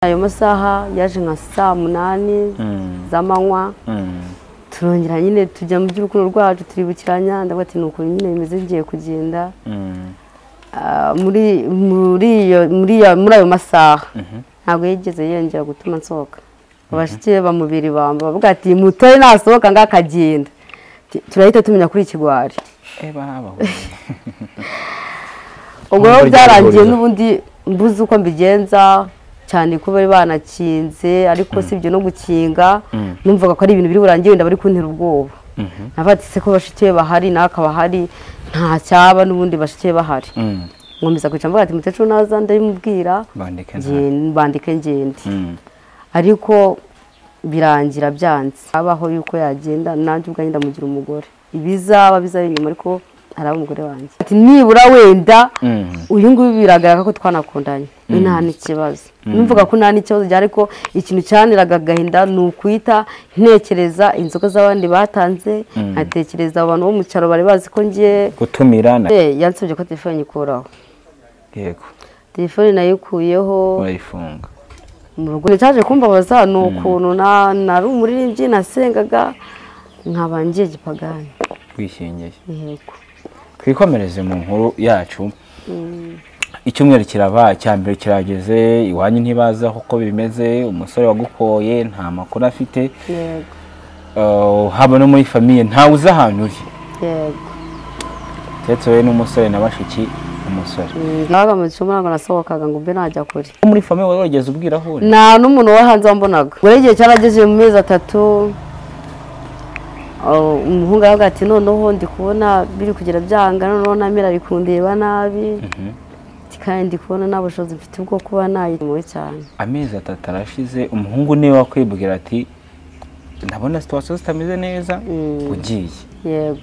ayo masaha yaje nka saa munani z'amanywa turongera nyine tujya mu by'urukundo rwacu turibukiranya ndavuga ati ni ukuntu nyine bimeze ngiye kugenda Ah, muri muri iyo- muri iyo- muri ayo masaha ntabwo yigeze yongera gutuma nsohoka abashiki be bamubiri bamba bavuga ati mutore nasohoka ngo akagenda Ti- turahita tumenya kuri ikigwari ubwo rero Ntabwo byarangiye ryari n'ubundi mbuze uko mbigenza cyane ko bari banakinze ariko si ibyo no gukinga numvaga ko ari ibintu biri burangiye wenda bari kuntera ubwoba navuga ati se ko bashiki be bahari nawe akaba ahari nta cyaba n'ubundi bashiki be bahari nkomeza kwicara mvuga ati mukecuru naza ndabimubwira bandike nge- bandike ngende ariko birangira byanze habaho yuko yagenda nanjye ubwanjye ndamugira umugore ibizaba bizaba inyuma ariko araba umugore wanjye ati nibura wenda uyu nguyu biragaragara ko twanakundanye we nta n'ikibazo numvaga ko nta n'ikibazo gihari ariko ikintu cyaniraga agahinda ni ukwita ntekereza inzoga z'abandi batanze nkatekereza abantu bo mu cyaro bari bazi ko ngiye gutumira na- yansabye ko telefone nyikuraho yego telefone nayikuyeho wayifunga mu rugo nicyaje kumbabaza ni ukuntu na- nari umuririmbyi nasengaga nkaba ngiye gipagani wishingiye yego twikomereze mu nkuru yacu icyumweru kiraba cya mbere kirageze iwanyu ntibaza uko bimeze umusore wagukoye nta makuru afite yego Uh, haba no muri famiye ntawe uzi ahantu uri yego keretse wowe n'umusore na bashiki umusore Mm, nabaga mu cyumba ntabwo nasohokaga ngo mbe najya kure Wo muri famiye wari wageze ubwira aho uri nta n'umuntu wo hanze wambonaga ubwo rero igihe cyarageze mu mezi atatu oh, umuhungu aravuga ati noneho ndi kubona biri kugira byanga noneho namira ari kundeba nabi Ati, kandi ndi kubona nta bushobozi mfite bwo kuba nayimuwe cyane amezi atatu arashize umuhungu niwe wakwibwira ati ndabona situwasiyo zitameze neza ugiye yego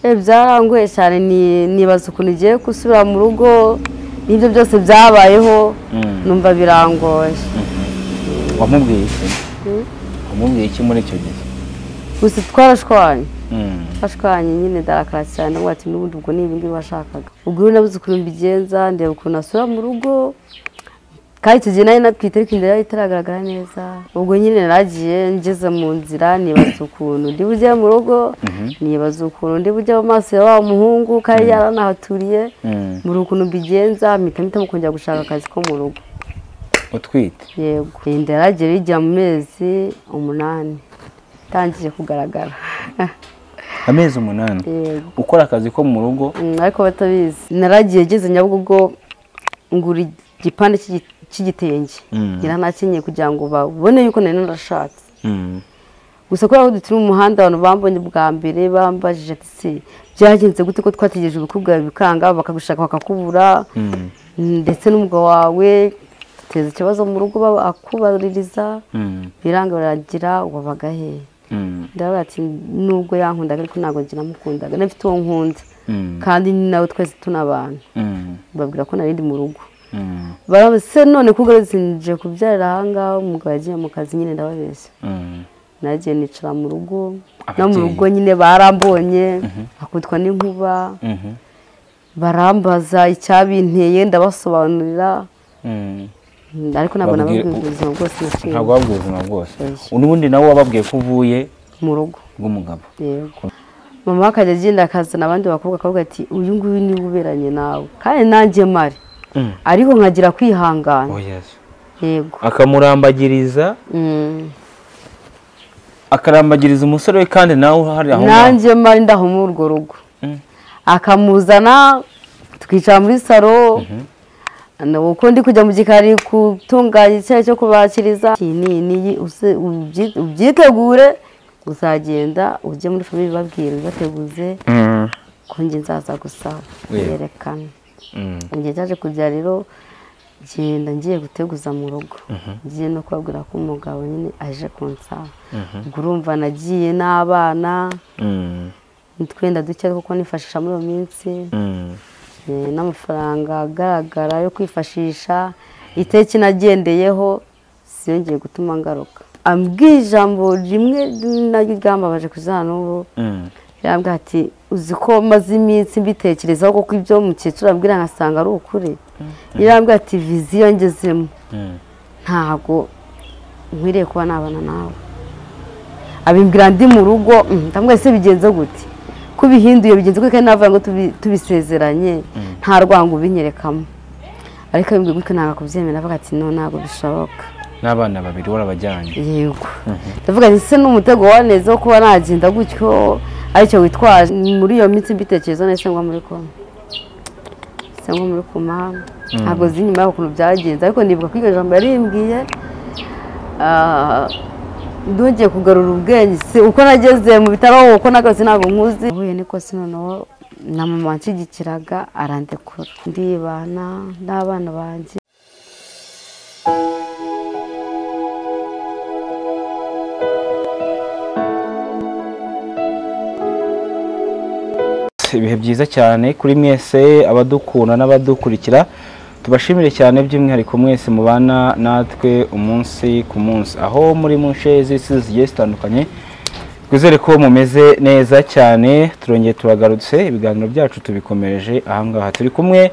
Eh, byarangoye cyane ni- nibaza ukuntu igiye gusubira mu rugo n'ibyo byose byabayeho Mm. numva birangoye wamubwiye iki wamubwiye iki muri icyo gihe gusa twarashwanye Mm. twashwanye nyine ndarakara cyane ndavuga ati n'ubundi ubwo ni ibi ngibi washakaga ubwo rero nabuze ukuntu mbigenza ndeba ukuntu asura mu rugo kandi icyo gihe nari natwite ariko inzira yari itaragaragara neza ubwo nyine naragiye ngeze mu nzira nibaza ukuntu ndi bujye mu rugo nibaza ukuntu ndi bujye mu maso ya wa muhungu kandi yaranahaturiye Mm. muri ukuntu mbigenza mpita mpitamo kongera gushaka akazi ko mu rugo utwite yego inda yaragera ijya mu mezi umunani itangiye kugaragara amezi umunani yego ukora akazi ko mu rugo Mm, ariko batabizi naragiye ngeze nyabugogo ngura igipande cy'igi- cy'igitenge Mm. ngira nakenyeye kugira ngo babone yuko nari narashatse Mm. gusa kubera ko duturi mu muhanda abantu bambonye bwa mbere bambajije ati se byagenze gute ko twategereje ubukwe bwawe bikanga bakagushaka bakakubura Mm. ndetse n'umugabo wawe duteza ikibazo mu rugo bakubaririza Mm. biranga baragira wabaga he Mm. ndavuga ati nubwo yankundaga ariko ntabwo njye namukundaga n'afite uwo nkunda Mm. kandi ni nawe twese tuna abantu Mm. babwira ko narindi mu rugo Mm. barabase none ko ugarutse nje kubyarira ahangaha umugabo yagiye mu kazi nyine ndababeshya Mm. nagiye nicara mu rugo no mu Ababyeyi. rugo nyine barambonye akutwa n'inkuba Mhm. barambaza icyabinteye ndabasobanurira Mm. Mm, ariko ntabwo Babwira- nababwiye ubuzima bwose naciye ntabwo wabwiye ubuzima bwose Oya. ubundi nawe wababwiye ko uvuye mu rugo bw'umugabo yego mama akajya agenda akazana abandi bakobwa akavuga ati uyu nguyu niwe uberanye nawe kandi nanjye mari Mm. ariko nkagira kwihangana yego akamurambagiriza Mm. akarambagiriza umusore we kandi nawe uhari aho ngaho nanjye mari ndaho muri urwo rugo Mm. akamuzana twicara muri salo Na- uko ndi kujya mu gikari gutunganya icyayi cyo kubakiriza Iki ni- ni- uze- ubyi- ubyitegure uzagenda ujye muri famiye ubabwira ubibateguze Mm. ko njye nzaza gusa Yeah. yerekana Mm. igihe cyaje kujya rero genda ngiye guteguza mu rugo ngiye no kubabwira ko umugabo nyine aje kunsaba ubwo urumva nagiye n'abana Mm. twenda duke kuko nifashisha muri iyo minsi Mm. eh, n'amafaranga agaragara yo kwifashisha iteki nagendeyeho siyongeye gutuma ngaruka ambwiye ijambo rimwe naryo ryambabaje kuzana n'ubu Mm. yambwira ati uzi ko maze iminsi mbitekerezaho kuko ibyo mukecuru ambwira nkasanga ari ukuri yarambwira ati viziyo ngezemo Mm. ntabwo nkwiriye kuba nabana nawe abimbwira ndi mu rugo mm, ndamubwira ese bigenze gute ko ubihinduye bigenze gute kandi navuga ngo tubi- tubisezeranye nta rwango ubinyerekamo ariko abimbwira gutyo ntabwo kubyemera avuga ati no ntabwo bishoboka n'abana babiri warabajyanye yego ndavuga ati ese n'umutego wa neza wo kuba nagenda gutyo aricyo witwaje muri iyo minsi mbitekereza neza ngo muri koma se ngo muri koma ntabwo zi nyuma y'ukuntu byagenze ariko nibuka ko iryo jambo yarimbwiye ah, ndongeye kugarura ubwenge si uko nageze mu bitaro uko nagarutse ntabwo nkuzi huye niko si noneho na mama wanshigikiraga arandekura ndibana n'abana banjye ibihe byiza cyane kuri mwese abadukunda n'abadukurikira tubashimire cyane by'umwihariko mwese mubana natwe umunsi ku munsi aho muri mu nce z'isi zigiye zitandukanye twizere ko mumeze neza cyane turongeye turagarutse ibiganiro byacu tubikomereje ahangaha turi kumwe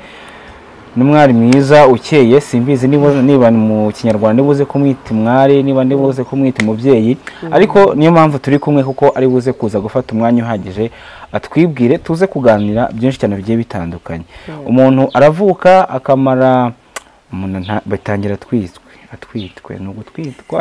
n'umwari mwiza ukeye simbizi niba niba mu kinyarwanda niba uze kumwita umwari niba niba uze kumwita umubyeyi ariko niyo mpamvu turi kumwe kuko ari buze kuza gufata umwanya uhagije atwibwire tuze kuganira byinshi cyane bigiye bitandukanye umuntu aravuka akamara umuntu nta- batangira atwitswe atwitwe ni ugutwitwa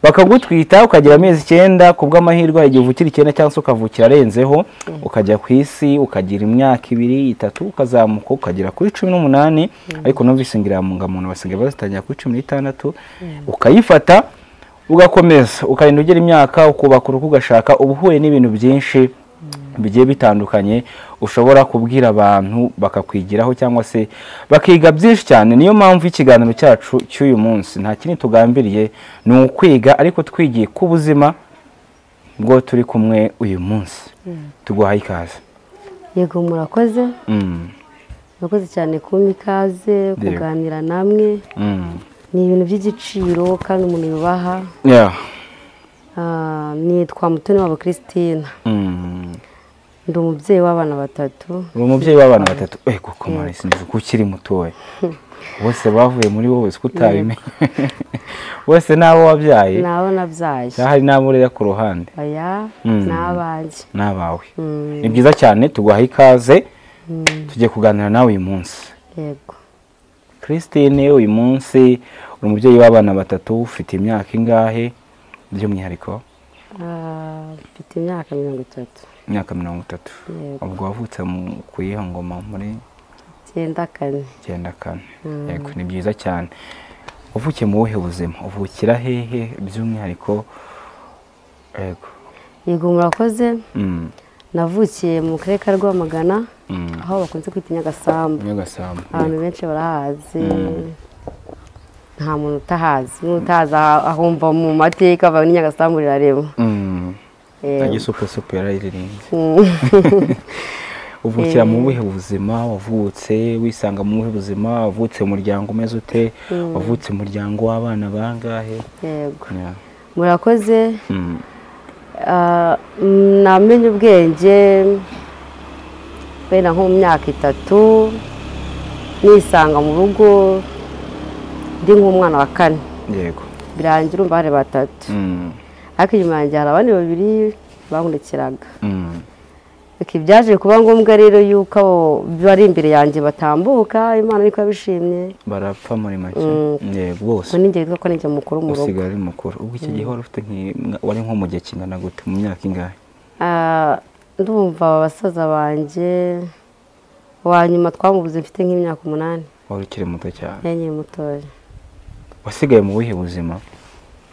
bakagutwita ukagira amezi icyenda ku bw'amahirwe hari igihe uvukira icyenda cyangwa se ukavukira arenzeho ukajya ku isi ukagira imyaka ibiri itatu ukazamuka ukagera kuri cumi n'umunani ariko numvise ingiramungamuntu basigaye bazitangira kuri cumi n'itandatu ukayifata ugakomeza ukarinda ugera imyaka ukubaka urugo ugashaka uba uhuye n'ibintu byinshi bigiye bitandukanye ushobora kubwira abantu bakakwigiraho cyangwa se bakiga byinshi cyane niyo mpamvu ikiganiro cyacu cy'uyu munsi nta kindi tugambiriye ni ukwiga ariko twigiye ku buzima bwo turi kumwe uyu munsi tuguhaye ikaze yego murakoze Mm, murakoze cyane kumpa ikaze kuganira namwe mm. ni ibintu by'igiciro kandi umuntu yubaha Yeah. Ah, nitwa mutoni wabo christine Mm. ndi umubyeyi w'abana batatu uri umubyeyi w'abana batatu ego komari sinzi ko ukiri mutoya bose bavuye muri wowe uzi ko utabimenya bose n'abo wabyaye nabo nabyaye cyangwa hari n'abo urera ku ruhande aya Mm. ni abanjye n'abawe Mm, ni byiza cyane tuguhaye ikaze tugiye kuganira nawe uyu munsi yego christine uyu munsi uri umubyeyi w'abana batatu ufite imyaka ingahe by'umwihariko Ah, mfite imyaka mirongo itatu imyaka mirongo itatu Yego. ubwo wavutse mu kuyiha ngoma muri icyenda kane icyenda kane yego ni byiza cyane uvukiye mu buhe buzima uvukira hehe by'umwihariko yego yego murakoze Mm, navukiye mu karere ka rwamagana mm. aho bakunze kwita nyagasambu nyagasambu abantu benshi barahazi nta muntu utahazi n'utahazi aha- ahumva mu mateka avuga ni nyagasambu rirarema Mm. Eh, agisupe supe yarayiririnze mm. uvukira mu buhe buzima wavutse wisanga mu buhe buzima wavutse mu muryango umeze ute wavutse mu muryango w'abana bangahe yego Yeah. murakoze Mm. Ah, mm, namenye ubwenge wenda nko mu myaka itatu nisanga mu rugo ndi nk'umwana wa kane yego birangira urumva hari batatu Mm. ariko inyuma yanjye hari abandi babiri bankurikiraga Mm. Iki byaje kuba ngombwa rero yuko abo bari imbere yanjye batambuka imana niko yabishimye barapfa muri make Mm. yego bose ubwo ni njye witwa ko ninjye mukuru mu rugo usigara ari mukuru ubwo icyo gihe wari ufite nki- wari nko mu gihe kingana gute mu myaka ingahe Ah, ndumva aba basaza banjye wa nyuma twamubuze mfite nk'imyaka umunani wari ukiri muto cyane yankiri mutoya wasigaye mu buhe buzima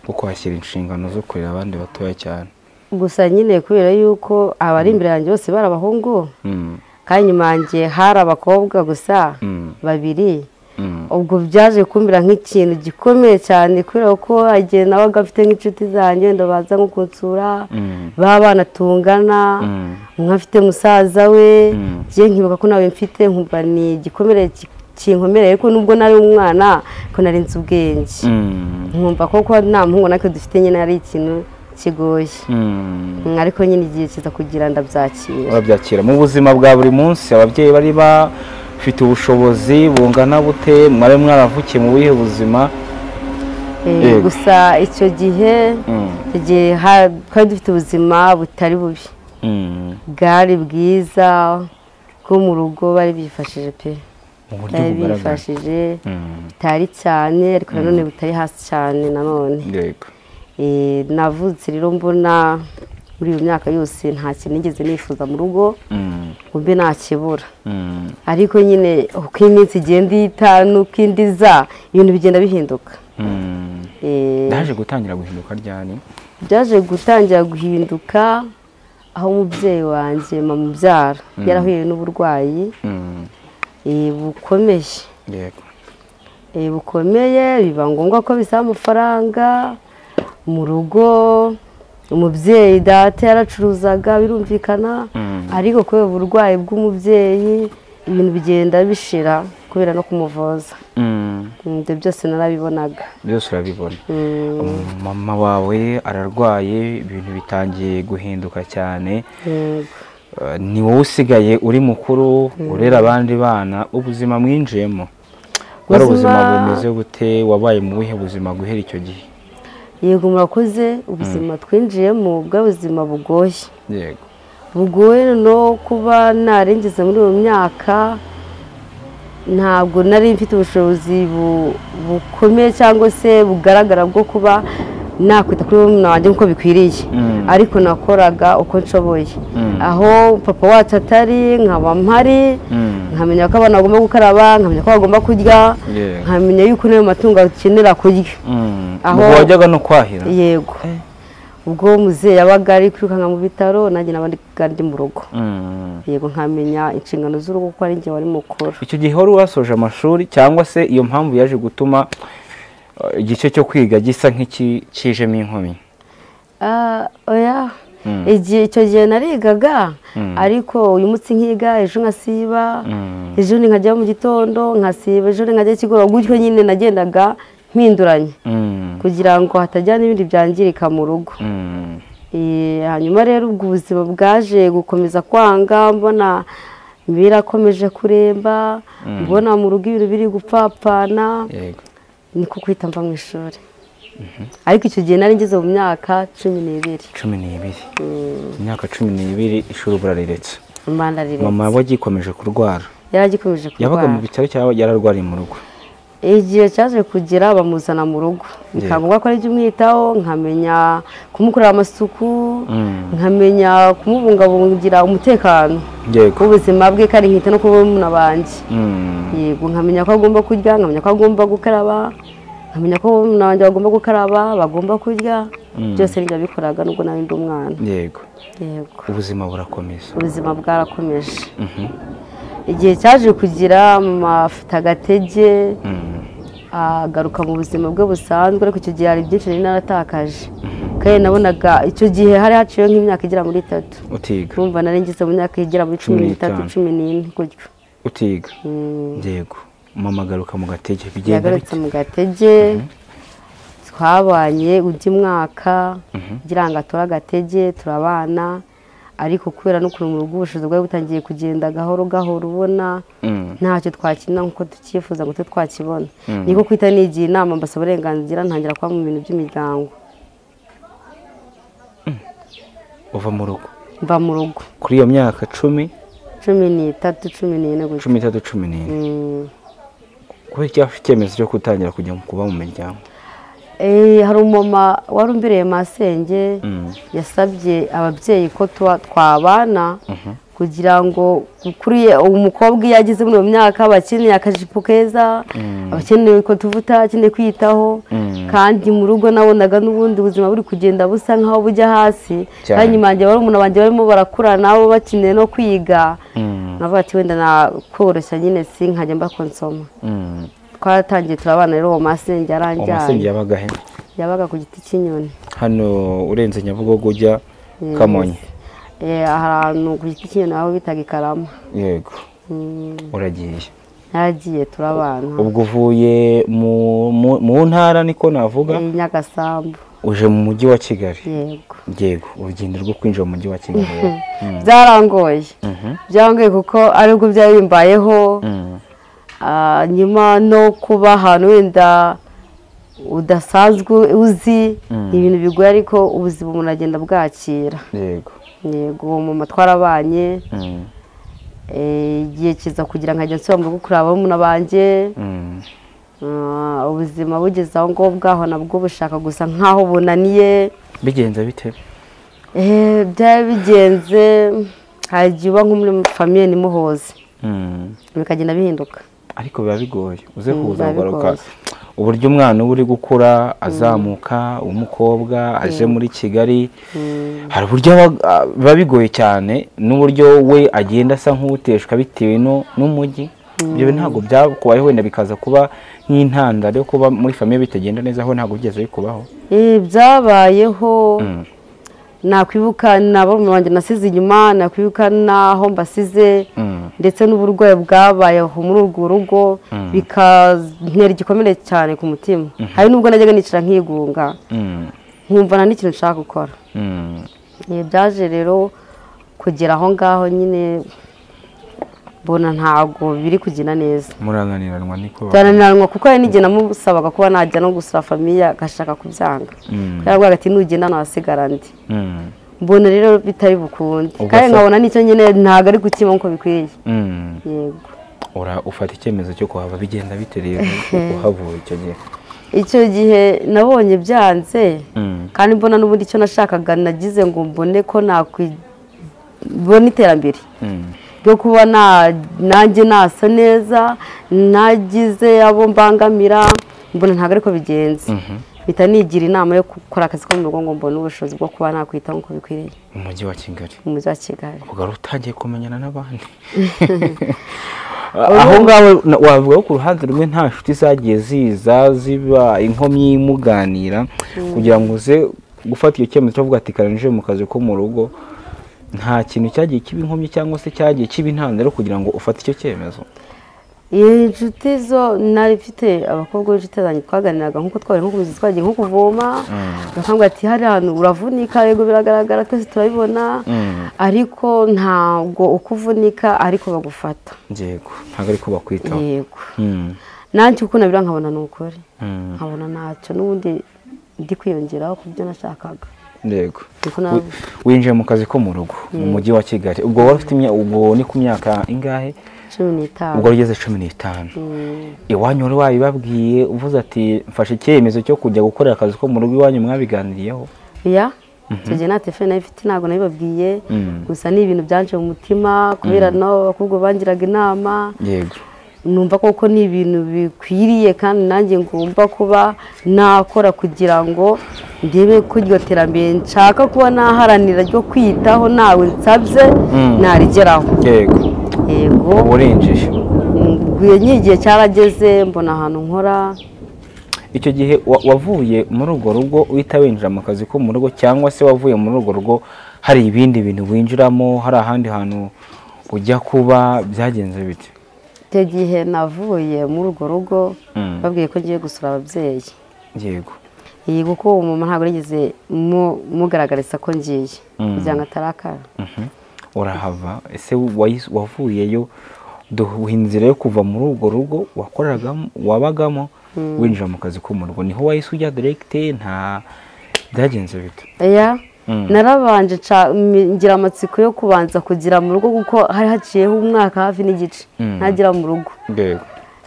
bwo kwakira inshingano zo kurera abandi batoya cyane gusa nyine kubera yuko abari imbere yanjye bose bari abahungu Mm, kandi inyuma yanjye hari abakobwa gusa mm, babiri mm, ubwo byaje kumbwira nk'ikintu gikomeye cyane kubera ko igihe nabaga mfite nk'inshuti zanjye wenda baza nko kunsura mm, b'abana tungana mm, umwe afite musaza we Mm. njye nkibuka ko nawe mfite nkumva ni igikomere ki- kinkomereye ariko nubwo nari umwana ko narinze ubwenge mm, nkumva ko kuba nta muhungu natwe dufite nyine ari ikintu kigoye mm. Mm, ariko nyine igihe kiza kugira ndabyakira urabyakira mu buzima bwa buri munsi ababyeyi bari ba ufite ubushobozi bungana bute mwari mwaravukiye mu buhe buzima Eh, Yego. gusa icyo gihe Mm. icyo gihe ha- twari dufite ubuzima butari bubi Mm. bwari bwiza bwo mu rugo bari bifashije pe mu buryo bari bugaragara bifashije Mm. bitari cyane ariko nanone butari hasi cyane nanone yego Eh, navutse rero mbona muri iyo myaka yose nta kintu nigeze nifuza mu rugo Mm. ngo mbe nakibura Mm. ariko nyine uko iminsi igenda ihita n'uko indi iza ibintu bigenda bihinduka Mm. Eh, ndaje gutangira guhinduka ryari byaje gutangira guhinduka aho umubyeyi wanjye mama ubyara yarahuye n'uburwayi Mm. eh, bukomeye yego Eh, bukomeye biba ngombwa ko bisaba amafaranga mu rugo umubyeyi data yaracuruzaga birumvikana Mm. ariko kubera uburwayi bw'umubyeyi ibintu bigenda bishira kubera no kumuvuza Mm. Mm, ibyo byose narabibonaga byose urabibona Mm, mama wawe ararwaye ibintu bitangiye guhinduka cyane yego. Eh, ni wowe usigaye uri mukuru urera abandi bana ubuzima mwinjiyemo bwari ubuzima Ubuzima- bumeze bute wabaye mu buhe buzima guhera icyo gihe yego murakoze ubuzima twinjiyemo bw'ubuzima bugoye yego bugoye no kuba narengeze muri iyo myaka ntabwo nari mfite ubushobozi bu- bukomeye cyangwa se bugaragara bwo kuba nakwita kuri murumuna wanjye nk'uko bikwiriye Mm. ariko nakoraga uko nshoboye Mm. aho papa wacu atari nkaba mpari Mm. nkamenya ko abana bagomba gukaraba nkamenya ko bagomba kurya Yeah. nkamenya yuko n'ayo matungo akenera kurya Mm. Aho- ubwo wajyaga no kwahira yego Eh. ubwo muzeyi yabaga ari kwirukanka mu bitaro nanjye n'abandi ndi mu rugo Mm. yego nkamenya inshingano z'urugo kuko ari njye wari mukuru icyo gihe wari wasoje amashuri cyangwa se iyo mpamvu yaje gutuma eh, igice cyo kwiga gisa nk'ikijemo inkumi Ah, oya Mm. igihe icyo gihe narigaga Mm. ariko uyu munsi nkiga ejo nkasiba Mm. ejo ni nkajya mu gitondo nkasiba ejo ni nkajya ikigoroba gutyo nyine nagendaga mpinduranya Mm. kugira ngo hatajya n'ibindi byangirika mu rugo Mm. Eh, hanyuma rero ubwo ubuzima bwaje gukomeza kwanga mbona birakomeje kuremba mbona mu rugo ibintu biri gupfapfana yego niko kwita mva mu ishuri ariko icyo gihe nari ngeze mu myaka cumi n'ibiri cumi n'ibiri imyaka cumi n'ibiri ishuri burariretse imana mama riretse wagikomeje kurwara yari agikomeje yabaga mu kurwara bitaro cyangwa yararwariye mu rugo igihe cyaje kugera bamuzana mu rugo bikaba ngombwa ko ari ibyo umwitaho nkamenya kumukorera amasuku Mm. nkamenya kumubungabungira umutekano yego w'ubuzima bwe kandi nkita no kuba muna banjye Mm. yego nkamenya ko agomba kurya nkamenya ko agomba gukaraba nkamenya ko na wanjye bagomba gukaraba bagomba kurya byose nibyo bikoraga nubwo nawe ndi umwana yego yego ubuzima burakomeza ubuzima bwarakomeje Mhm. igihe cyaje kugira mama afite agatege Mm. agaruka mu buzima bwe busanzwe ariko icyo gihe hari byinshi nari naratakaje kandi nabonaga icyo gihe hari haciyeho nk'imyaka igera muri itatu utiga urumva nari ngeze mu myaka igera muri cumi n'itatu n'itanu. cumi n'ine gutyo utiga Mm. yego mama agaruka mu gatege bigenda yagarutse bite mu gatege twabanye undi mwaka kugira ngo atore agatege turabana ariko kubera n'ukuntu mu rugo ubushobozi bwari butangiye kugenda gahoro gahoro ubona Mm. ntacyo twakina nk'uko tucyifuza ngo tube twakibona niko kwita nigiye inama mbasaba uburenganzira ntangira kuba mu bintu by'imiryango uva mu rugo mva mu rugo kuri iyo myaka cumi cumi n'itatu cumi n'ine gutyo cumi n'itatu cumi n'ine Mm. kubera iki yafashe icyemezo cyo gutangira kujya mu kuba mu miryango Eh, hari umumama wari umbereye masenge Mm. yasabye ababyeyi ko tuba- twabana kugira ngo kuri umukobwa iyo ageze muri iyo myaka aba akeneye akajipo keza aba akeneye ko tuvuta akeneye kwiyitaho Mm. kandi mu rugo nabonaga n'ubundi buzima buri kugenda busa nk'aho bujya hasi Cyane. kandi imange barumuna banjye barimo barakura nabo bakeneye no kwiga Mm. navuga ati wenda nakoroshya nyine si nkajya mba konsoma Mm. twaratangiye turabana rero uwo masenge uwo yaranjyanye masenge yabaga he yabaga ku giti cy'inyoni hano urenze nyabugogo ujya kamonyi Eh, ahantu ku giti cy'inyoni aho bitaga ikarama yego Mm, uragiye yagiye turabana ubwo uvuye mu mu- mu ntara niko navuga Eh, nyagasambu uje mu mujyi wa kigali yego yego urugendo rwo kwinjira mu mujyi wa kigali rero. Mm, byarangoye mhm, byarangoye kuko aribwo byari bimbayeho mm, Ah, nyuma no kuba ahantu wenda udasanzwe uzi Mm. ni ibintu bigoye ariko ubuzima umuntu agenda bwakira yego yego uwo mumama twarabanye mm, eh, igihe kiza kugira ngo ajya nsubira mu rugo kureba abamuna banjye mm, Ah, ubuzima bugeze aho ngaho bwaho nabwo bushaka gusa nk'aho bunaniye bigenze bite Eh, byari bigenze hari igihe uba nko muri famiye ntimuhoze Mm, bikagenda bihinduka ariko biba bigoye uze Mm, kuza biba kugaruka bigoye. uburyo umwana uba uri gukura azamuka w'umukobwa aje muri kigali Mm. hari uburyo aba- a- biba bigoye cyane n'uburyo we agenda asa nk'uteshwa bitewe no- n'umujyi ibyo bintu ntabwo byakubayeho wenda bikaza kuba nk'intandaro yo kuba muri famiye bitagenda neza aho ntabwo byigeze bikubaho Eh, byabayeho Mm. nakwibuka nabo mu banjye nasize inyuma nakwibuka n'aho mbasize Mm. ndetse n'uburwayi bwabayeho muri urwo rugo Mm. bikantera igikomere cyane ku mutima hari n'ubwo najyaga nicara nkigunga Mm. nkumva nta n'ikintu nshaka gukora Mm. Eh, byaje rero kugera aho ngaho nyine mbona ntabwo biri kugenda neza murananiranwa niko ba- byananiranywa kuko hari n'igihe namusabaga kuba najya no gusura famiye agashaka kubyanga Mm. yarabwiraga ati nugenda nahasigara ndi Mm. mbona rero bitari bukunde Ubwo kandi se- nkabona n'icyo nyine ntabwo ari gukima nk'uko bikwiye Mm. yego ura ufata icyemezo cyo kuhava bigenda bite rero uhavuye icyo gihe icyo gihe nabonye byanze Mm. kandi mbona n'ubundi icyo nashakaga nagize ngo mbone ko nakwibona iterambere Mm. ryo kuba na- nanjye nasa neza nagize abo mbangamira mbona ntabwo ariko bigenze Mhm. mpita nigira inama yo gukora akazi ko mu rugo ngo mbone ubushobozi bwo kuba nakwitaho nk'uko bikwiriye umujyi wa kigali mu mujyi wa kigali ugaru utangiye kumenyana n'abandi aho ngaho na- wavuga ko ku ruhande rumwe nta nshuti zagiye ziza ziba inkomyi imuganira kugira ngo uze gufata icyo cyemezo cyo kuvuga ati "Kare ninjire mu kazi ko mu rugo nta kintu cyagiye kiba inkomyi cyangwa se cyagiye kiba intandaro kugira ngo ufate icyo cyemezo iyi nshuti zo nari mfite abakobwa b'inshuti zanjye twaganiraga nk'uko twari nko kubizi twagiye nko kuvoma bakambwira ati hari ahantu uravunika yego biragaragara twese turabibona Mm. ariko ntabwo uko uvunika ariko bagufata yego ntabwo ariko bakwitaho yego Mm. nanjye uko nabira nkabona ni ukuri Mm. nkabona ntacyo n'ubundi ndi kwiyongeraho ku byo nashakaga yego Niko na- Wi- winjiye mu kazi ko mu rugo mu mujyi wa kigali ubwo wari ufite imya- ubwo ni ku myaka ingahe cumi n'itanu ubwo wari ugeze cumi n'itanu Mm, iwanyu wari wabibabwiye uvuze ati mfashe icyemezo cyo kujya gukorera akazi ko mu rugo iwanyu mwabiganiriyeho ya icyo gihe nta telefone nayo ifite ntabwo nabibabwiye Mm. gusa ni ibintu byanje mu mutima kubera nabo abakobwa bangiraga inama yego numva koko ni ibintu bikwiriye kandi nanjye ngomba kuba nakora kugira ngo ndebe ko iryo terambere nshaka kuba naharanira ryo kwitaho nawe nsabye Mm. narigeraho yego yego uba urengeje nguye n'igihe cyarageze mbona ahantu nkora icyo gihe wa- wavuye muri urwo rugo uhita winjira mu kazi ko mu rugo cyangwa se wavuye muri urwo rugo hari ibindi bintu winjiramo hari ahandi hantu ujya kuba byagenze bite icyo gihe navuye muri urwo rugo Mm. babwiye ko ngiye gusura ababyeyi yego iyi kuko uwo mumama ntabwo yigeze mu- mugaragariza ko ngiye Mm. kugira ngo atarakara Mhm. urahava ese wayi- wavuyeyo duha inzira yo kuva muri urwo rugo wakoreragamo wabagamo winjira mu kazi ko mu rugo niho wahise ujya diregite nta byagenze bite ya Mm. narabanje nca- mi- ngira amatsiko yo kubanza kugira mu rugo kuko hari haciyeho umwaka hafi n'igice Mm. ntagira mu rugo yego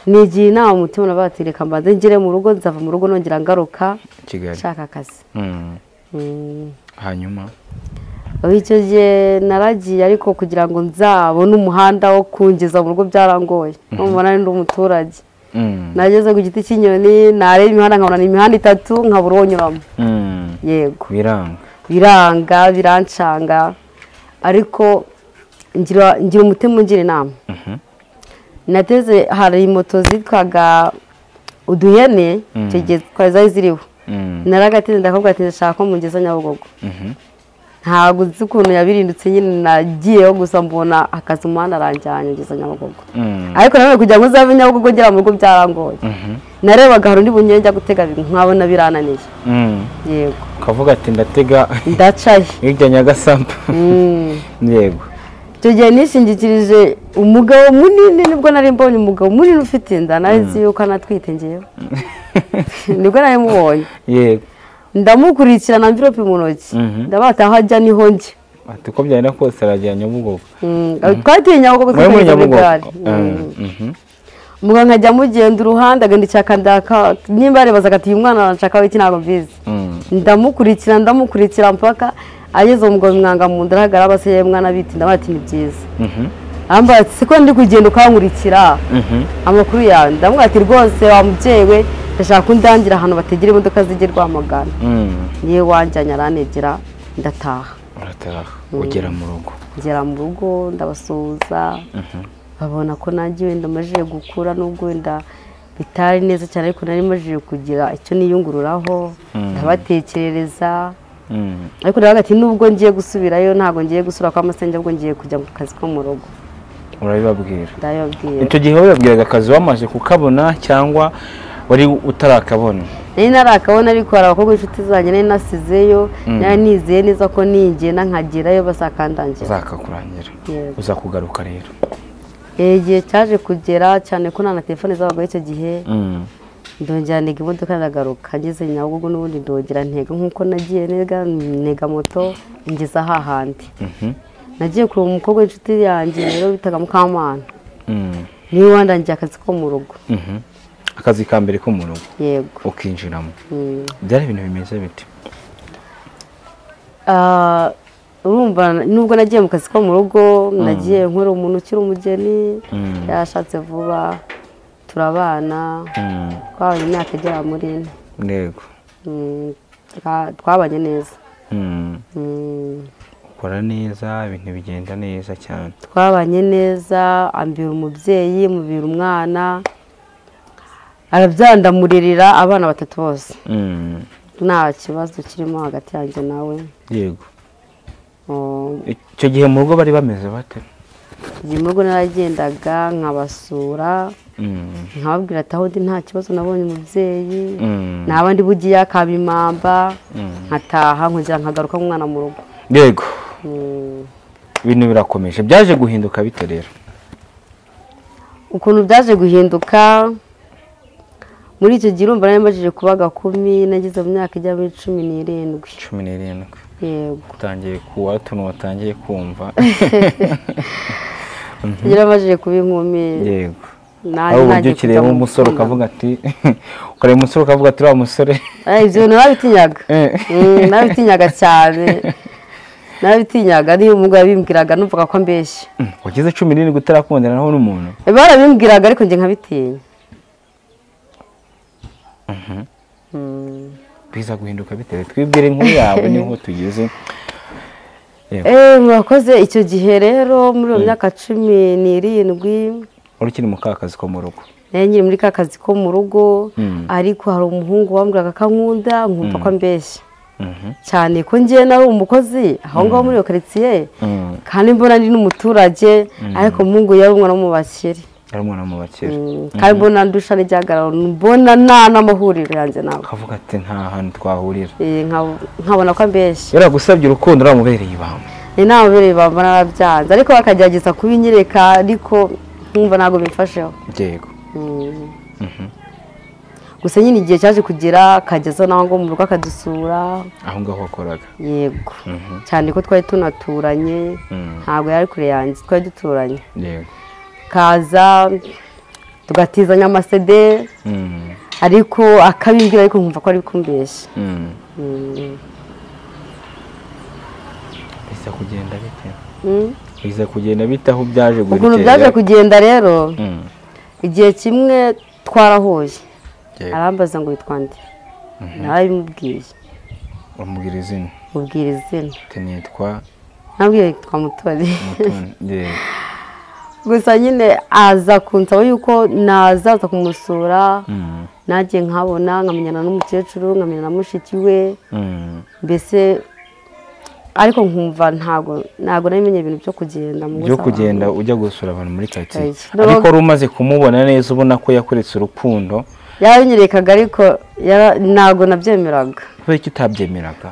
nigiye inama umutima nabaga ati reka mbanze ngere mu rugo nzava mu rugo nongera ngaruka kigali nshaka akazi Mm. Mm. hanyuma Ubu icyo gihe naragiye ariko kugira ngo nzabone umuhanda wo kungeza mu rugo byarangoye mubona ndi umuturage Mm. nageze ku giti cy'inyoni nareba imihanda nkabona ni imihanda itatu nkabura uwo nyuramo Mm. yego biranga biranga birancanga ariko ngira ngira umutima ungira inama Mhm. nateze hari moto zitwaga uduhene Mm. icyo gihe twari zari ziriho Mm. naragatinde ndakabwira ati ndashaka ko mungeza nyabugogo Mhm. ntabwo nzi ukuntu yabirindutse nyine nagiyeho gusa mbona akazi umuhanda aranjyanye ngeza nyabugogo Mm. ariko nanone kugira ngo uzave nyabugogo ngera mu rugo byarangoye Mhm. narebaga hari undi bunyeye njya gutega nkabona birananiye Mm. yego ukavuga ati ndatega ndacaye hirya nyagasambu Mm. yego icyo gihe nishingikirije umugabo munini nibwo nari mbonye umugabo munini ufite inda nawe nzi yuko anatwite ngewe nibwo nari mubonye yego ndamukurikirana mvirope mu ntoki Mhm. ndabata aho ajya niho njye ati uko byagenda kose aragera nyabugogo Mm, twatinya kuko muri twatwaye muri nyabugogo igare Mm, Mm. mhm. umugabo nkajya amugenda uruhande agenda icyaka ndaka nimba yarebazaga ati uyu mwana arashaka iki ntabwo mbizi Mm. ndamukurikira ndamukurikira mpaka ageze umugabo imwanga mu nda arahagarara aba se yewe mwana biti ndabaha ati ni byiza Mhm. arambwira ati siko ndi kugenda ukankurikira Mhm. amakuru yawe ndamubwira ati rwose wa mubyeyi we ndashaka ko undangira ahantu bategera imodoka zijye rwamagana Mm. yewe wanjyanye aranegera ndataha urataha ugera mu rugo ngera mu rugo ndabasuhuza babona ko nanjye wenda amajije gukura n'ubwo wenda bitari neza cyane ariko nari majije kugira icyo niyungururaho ndabatekerereza Mm. ariko ndavuga ati nubwo ngiye gusubirayo ntabwo ngiye gusura kwa masenge ahubwo ngiye kujya mu kazi ko mu rugo urabibabwira ndabibabwira icyo gihe wabibabwiraga akazi wamaze kukabona cyangwa wari utarakabona nari narakabona ariko hari abakobwa b'inshuti zanjye nari nasizeyo Mm. nari nizeye neza ko ningenda nkagerayo bazakandangira uzakakurangira Yego. uza kugaruka rero Eh, igihe cyaje kugera cyane ko nta na telefone zabagaho icyo gihe Mm. ndongera ntega imodoka ndagaruka ngeze nyabugogo n'ubundi ndongera ntega nk'uko nagiye ntega ntega moto ngeza hahandi Mhm. nagiye kureba umukobwa w'inshuti yanjye rero bitaga mukamana Mm. niwe wandangiye akazi ko mu rugo Mhm. akazi ka mbere ko mu rugo yego ukinjiramo Mm. byari ibintu bimeze biti Ah, urumva nubwo nagiye mu kazi ko mu rugo nagiye nkora umuntu ukiri umugeni Mm. yarashatse vuba turabana Mm. twabanye imyaka igera muri ine ntego Mm, twa- twabanye neza Mm. Mm. ukora neza ibintu bigenda neza cyane twabanye neza ambira umubyeyi mubira umwana arabyara ndamuririra abana batatu bose Mm. nta kibazo kirimo hagati yanjye nawe yego Um, icyo gihe mu rugo bari bameze bate igihe mu rugo naragendaga nkabasura Mm. nkababwira ati aho ndi nta kibazo nabonye umubyeyi Mm. naba ndi bugiye akaba imamba Mm. nkataha nkongera nkagaruka nk'umwana mu rugo yego Mm. ibintu birakomeje byaje guhinduka bite rero ukuntu byaje guhinduka muri icyo gihe urumva nari mbajije kuba gakumi nageze mu myaka ijya muri cumi n'irindwi cumi n'irindwi yego utangiye kuwa tuntu watangiye kumva yari amajije kuba inkumi yego nanjye aho uburyo ntangiye kujya ukireba mu umusore rukundo. ukavuga ati ukareba umusore ukavuga ati uriya musore Eh, ibyo bintu narabitinyaga Eh. Mm, narabitinyaga cyane narabitinyaga niyo umugabo yabimbwiraga numvaga ko mbeshya "Mm, wagize cumi n'irindwi utarakundana naho n'umuntu barabimbwiraga ariko njye nkabitinya Mm. biza guhinduka bitewe twibwire inkuru yawe niho tugeze Eh, murakoze icyo gihe rero muri iyo myaka cumi n'irindwi uri ukiri mu ka kazi ko mu rugo nari nyiri muri ka kazi ko mu rugo Mm. ariko hari umuhungu wambwiraga ko ankunda nkumva ko ambeshya Mhm, cyane ko ngewe nari umukozi aho ngaho muri iyo karitsiye mm. kandi mbona ndi n'umuturage ariko umuhungu yari umwana wo mu bakire yari umwana mu bakera Mm, kandi mbona ndusha n'igihagararo mbona nta n'amahuriro yanjye nawe ukavuga ati nta hantu twahurira Eh, nka- nkabona ko ambeshya yaragusabye urukundo uramubereye ibanga ni nta mubiri bambona arabyanze ariko bakagerageza kubinyereka ariko nkumva ntabwo bimfasheho yego Mm. gusa nyine igihe cyaje kugera akageza naho ngo mu rugo akadusura aho ngaho wakoraga yego Mhm. cyane ko twari tunaturanye Mm. ntabwo yari kure yanjye twari duturanye yego kaza tugatizanya amasede Mm, ariko akabimbwira ariko nkumva ko ari kumbeshya mm. Mm. biza kugenda bite Mm. biza kugenda bite aho byaje ukuntu guhekera? byaje kugenda rero Mm, igihe kimwe twarahuye yego. arambaza ngo witwa nde nawe bimubwiye umubwira izina mubwira izina ati nitwa nabwiye yitwa mutoni mutoni yego gusa nyine aza kunsaba yuko nazaza kumusura Mm, nanjye nkabona nkamenyana n'umukecuru nkamenyana na mushiki we mm. mbese ariko nkumva ntago ntago namenye ibintu byo kugenda mu byo gusabana. kugenda ujya gusura abantu muri karitsiye Oya. ariko wari umaze kumubona neza ubona ko yakuretse urukundo yabinyerekaga ariko yara- ntabwo nabyemeraga kubera ko utabyemeraga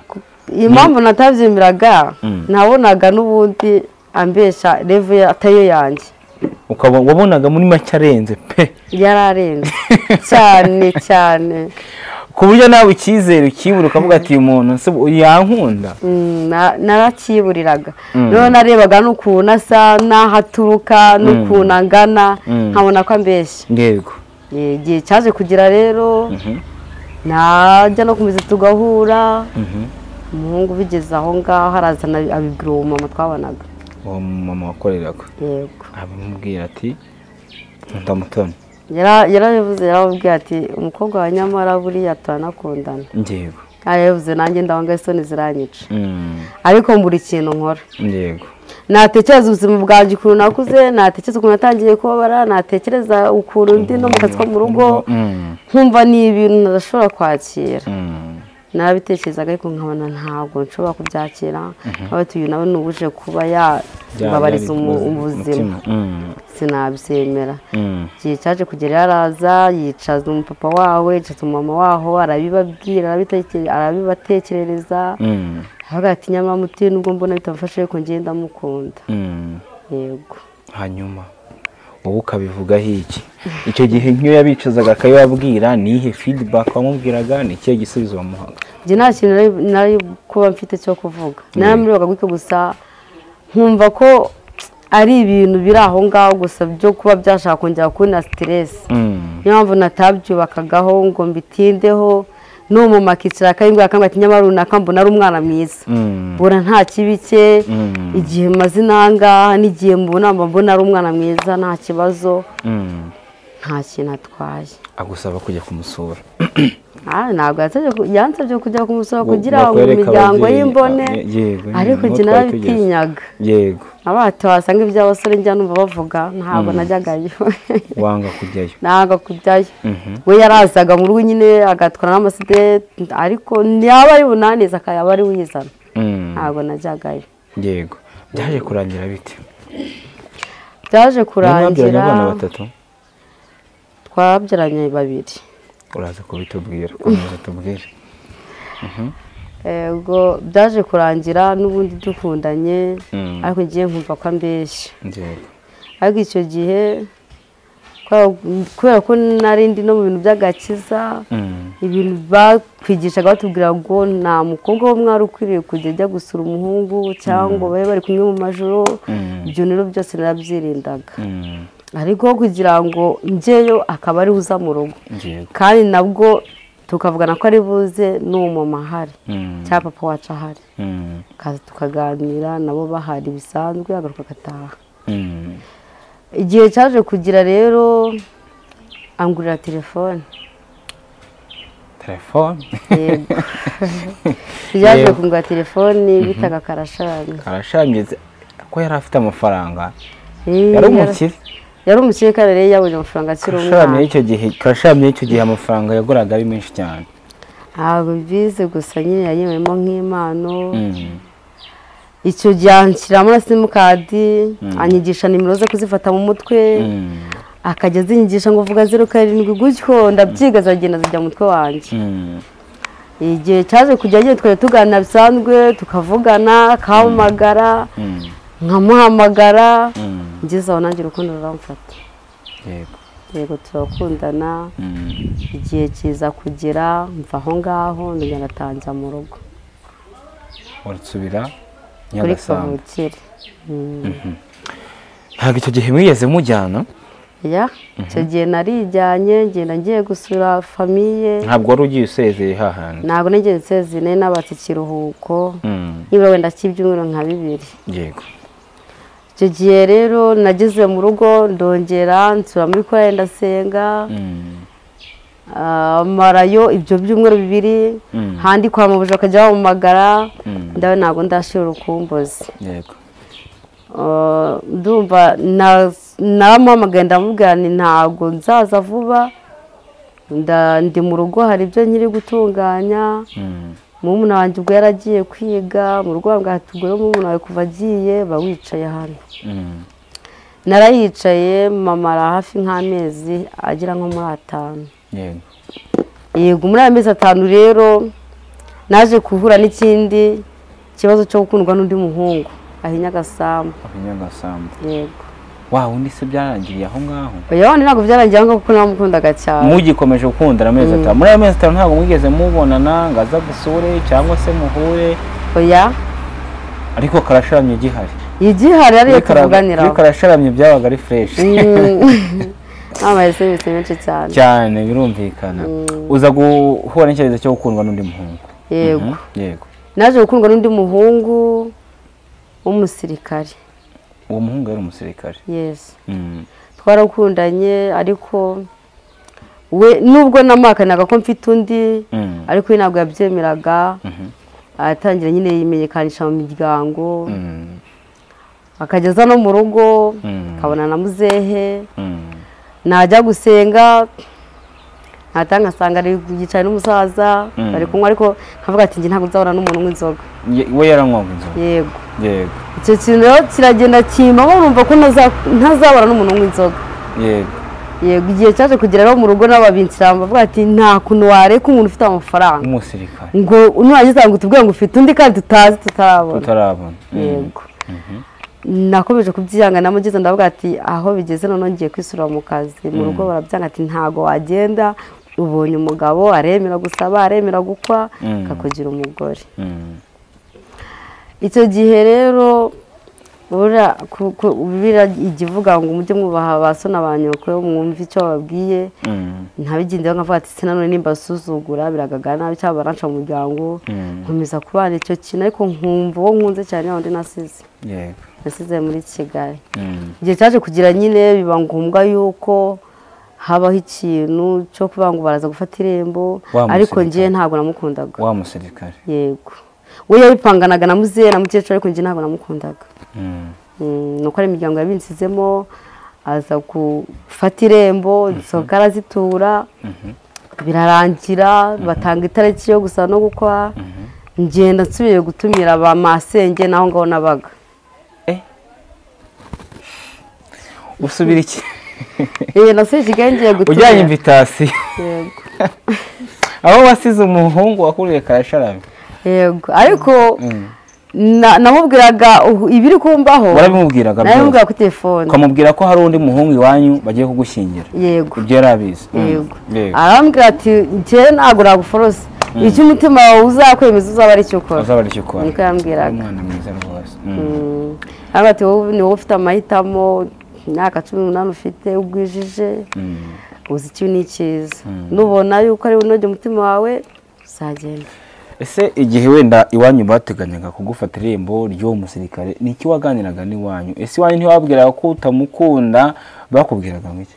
impamvu natabyemeraga Mm. nabonaga n'ubundi ambesha revu ye- atariyo yanjye ukaba wabonaga muri make arenze pe yararenze cyane cyane ku buryo nawe icyizere ukibura ukavuga ati uyu muntu se yankunda Mm, na- narakiburiraga Mm. rero narebaga n'ukuntu asa n'aho aturuka n'ukuntu angana Mm. nkabona ko ambeshya yego Eh, igihe cyaje kugira rero najya no kumeza tugahura umuhungu ubigeze aho ngaho arazana abibwira uwo mama twabonaga uwo mama wakoreraga yego abimubwira ati nkunda mutoni Yara- yarabivuze yaramubwiye ati umukobwa wa nyamara buriya turanakundana yego yarabivuze nanjye ndabanga isoni ziranyica ariko mbura ikintu nkora yego natekereza ubuzima bwanjye ukuntu nakuze natekereza ukuntu natangiye kubabara natekereza ukuntu ndi no mu kazi ko mu rugo Mm, nkumva ni ibintu ntadashobora kwakira mm, narabitekerezaga ariko nkabona ntabwo nshobora kubyakira nkaba tuyu nawe ni uwuje kuba yababariza umu- ubuzima umutima. Mm, sinabyemera mm, igihe cyaje kugera yaraza yicaza umupapa wawe yicaza umumama waho arabibabwira arabiteke- arabibatekerereza mm, aravuga ati nyamara muti nubwo mbona bitamufashe ariko ngiye ndamukunda mm. yego hanyuma wowe ukabivugaho iki icyo gihe nk'iyo yabicuzaga akabibabwira ni iyihe feedback wamubwiraga ni ikihe gisubizo wamuhaga njye nta kintu nari- nari kuba mfite cyo kuvuga naramwibaga gutyo gusa nkumva ko ari ibintu biri aho ngaho gusa byo kuba byashaka kongera kubona siteresi Mm, niyo mpamvu natabyubakagaho ngo mbitindeho n'umumama akicara akabimbwira akambwira ati nyamara runaka mbona ari umwana mwiza mm, mbona nta kibi cye mm, igihe maze inangaha n'igihe mbona mba mbona ari umwana mwiza nta kibazo mm. nta kintu atwaye agusaba kujya kumusura Ah, ntabwo yansabye ku- yansabye kujya ku musoro Ngo- kugira ngo bakwereke imiryango ababyeyi, y'imbone ah, ye- yego, ariko niho njye twari tugeze. narabitinyaga yego abato wasanga iby'abasore njya numva bavuga ntabwo najyagayo wanga kujyayo ntabwo kujyayo Mhm. we yarazaga mu rugo nyine agatwara n'amaside ariko ntiyaba ari bunanize akaba ari wizana Mm, ntabwo najyagayo yego byaje kurangira bite byaje Niba wabyaranye kurangira abana batatu twabyaranye babiri uraza kubitubwira komeza tubwire yego byaje kurangira n'ubundi dukundanye Mm. ariko ngiye nkumva ko ambeshya yego ariko icyo gihe kubera- kubera ko nari ndi no mu bintu by'agakiza Mm, ibintu bakwigishaga batubwira ngo nta mukobwa wo mwari ukwiriye kujya ajya gusura umuhungu cyangwa babe bari kumwe mu majoro Mm. ibyo rero byose narabyirindaga mm, ariko kugira ngo njyeyo akaba ari uza mu rugo yego kandi nabwo tukavugana ko ari buze n'uwo mama ahari Mm, cyangwa papa wacu ahari mm, kaza tukaganira nabo bahari bisanzwe agaruka agataha mm. igihe cyaje kugira rero angurira telefone telefone yego ryaje Yego. kungura telefoni bitaga karashari karashangiriza ko yari afite amafaranga Eh, yari umukire yari umukire kandi rero yabonye amafaranga akiri karashamye umwana y'icyo gihe karashamye y'icyo gihe amafaranga yaguraga ari menshi cyane ntabwo mbizi gusa nyine yayibonemo nk'impano Mm, icyo gihe anshyiramo na simukadi Mm. anyigisha nimero zo kuzifata mu mutwe mm, akajya azinyigisha ngo vuga zeru karindwi gutyo ndabyiga ziragenda zijya mu mutwe wanjye mm, igihe cyaje kujya nyine twari tuganira bisanzwe tukavugana akahamagara mm, nkamuhamagara mm, ngeze aho nanjye urukundo ruramfata yego yego turakundana Mm, igihe kiza kugera mva aho ngaho ndagenda atangira mu rugo urasubira kuri nyagasamba kavukire ntabwo icyo gihe mwigeze mujyana ya icyo gihe narijyanye ngenda ngiye gusura famiye ntabwo wari ugiye usezeye hahandi ntabwo nigeze nsezeye nari nabatse ikiruhuko Mm, nibura wenda cy'ibyumweru nka bibiri yego icyo gihe rero nageze mu rugo ndongera nsura muri korari ndasenga Mm, ah, marayo ibyo byumweru bibiri Mm. handi kwa mabuja bakajya bampamagara Mm. ndawe ntabwo ndashira urukumbuzi yego Uh, ndumva na- naramuhamagaye ndamubwira nti ntabwo nzaza vuba nda- ndi mu rugo hari ibyo nkiri gutunganya Mm, murumuna wanjye ubwo yaragiye kwiga mu rugo bambwira ati ubwo rero murumuna wawe kuva agiye ba wicaye hano mm, narayicaye mama ari hafi nk'amezi agera nko muri atanu yego yego muri aya mezi atanu rero naje guhura n'ikindi kibazo cyo gukundwa n'undi muhungu ahinya agasambu akanyangasambu yego wawe undi se byarangiriye aho ngaho oya wandi ntabwo byarangiye aho ngaho kuko namukundaga cyane mugikomeje gukundana amezi atanu muri ayo mezi atanu ntabwo mwigeze mubonana ngo aza gusure cyangwa se muhure oya ariko karasharamye gihari igihari ariyo tuvuganiraho iyo karasharamye byabaga ari fureshi ntabaye serivisi menshi cyane cyane birumvikana uza guhura n'icyerekezo cyo gukundwa n'undi muhungu yego Mhm, yego naje gukundwa n'undi muhungu w'umusirikare uwo muhungu yari umusirikare yesi Mhm. twarakundanye ariko we nubwo namahakanaga ko mfite undi Mhm. ariko we ntabwo yabyemeraga Mhm. aratangira nyine yimenyekanisha mu miryango Mhm. akajya aza no mu rugo Mm. akabona na muzehe Mhm. najya gusenga natanga ngasanga ari yicaye n'umusaza Mm. bari kunywa ariko nkavuga ati njye ntabwo nzabona n'umuntu unywa inzoga Ye- we yaranywaga inzoga yego yego icyo kintu rero kiragenda kimaho numva ko ntaza- ntazabona n'umuntu unywa inzoga yego yego igihe cyaje kugera rero mu rugo n'ababinsira bavuga ati nta kuntu wareka umuntu ufite amafaranga umusirikare ngo nurangiza ngo utubwire ngo ufite undi kandi tutazi tutarabona utarabona Mhm. yego nakomeje kubyihangana mugeze ndavuga ati aho bigeze noneho ngiye kwisubira mu kazi mu rugo barabyanga ati ntago wagenda ubonye umugabo aremera gusaba aremera gukwa Mm. akakugira umugore Mhm. icyo gihe rero buriya ku- ku- biriya ikivuga ngo mujye mwubaha ba so na ba nyoko mwumve icyo bababwiye Mhm. ntabigendeho nkavuga ati se nanone nimba basuzugura biragagara nabi cyangwa baranca mu muryango Mm. nkomeza kubana icyo kintu ariko nkumva uwo nkunze cyane ya wundi nasize yego nasize muri kigali Mhm. igihe cyaje kugira nyine biba ngombwa yuko habaho ikintu cyo kuvuga ngo baraza gufata irembo Wa musirikare. ariko ngewe ntabwo namukundaga wa musirikare yego we yabipanganaga na muzehe na mukecuru ariko ngewe ntabwo namukundaga Mhm. Mm, nuko ari imiryango yabinsizemo aza gufata irembo zisohoka arazitura birarangira batanga itariki yo gusa no gukora ngenda nsubiye gutumira ba masenge n'aho ngaho nabaga Eh? usubira iki eee nasubiye i kigali ngiye gutumira ujyanye invitasiyo yego aho wasize umuhungu wakuriye karasharamye yego ariko na- namubwiraga uhu- ibiri kumbaho warabimubwiraga nabimubwira byose kuri telefone ukamubwira ko hari undi muhungu iwanyu bagiye kugushyingira yego ibyo yari abizi Mhm. yego yego arambwira ati njyewe ntabwo naguforose icyo umutima wawe uzakwemeza uzaba ari cyo ukora uzaba aricyo ukora niko yambwiraga. umwana mwiza rwose Mhm. hano ati wowe ni wowe ufite amahitamo imyaka cumi n'umunani ufite ugwijije Mhm. uzi ikibi n'ikiza nubona yuko ari unojya umutima wawe uzagenda ese igihe wenda iwanyu bateganyaga kugufata irembo ry'uwo musirikare ni iki waganiraga n'iwanyu ese iwanyu ntiwabwiraga ko utamukunda bakubwiraga ngo iki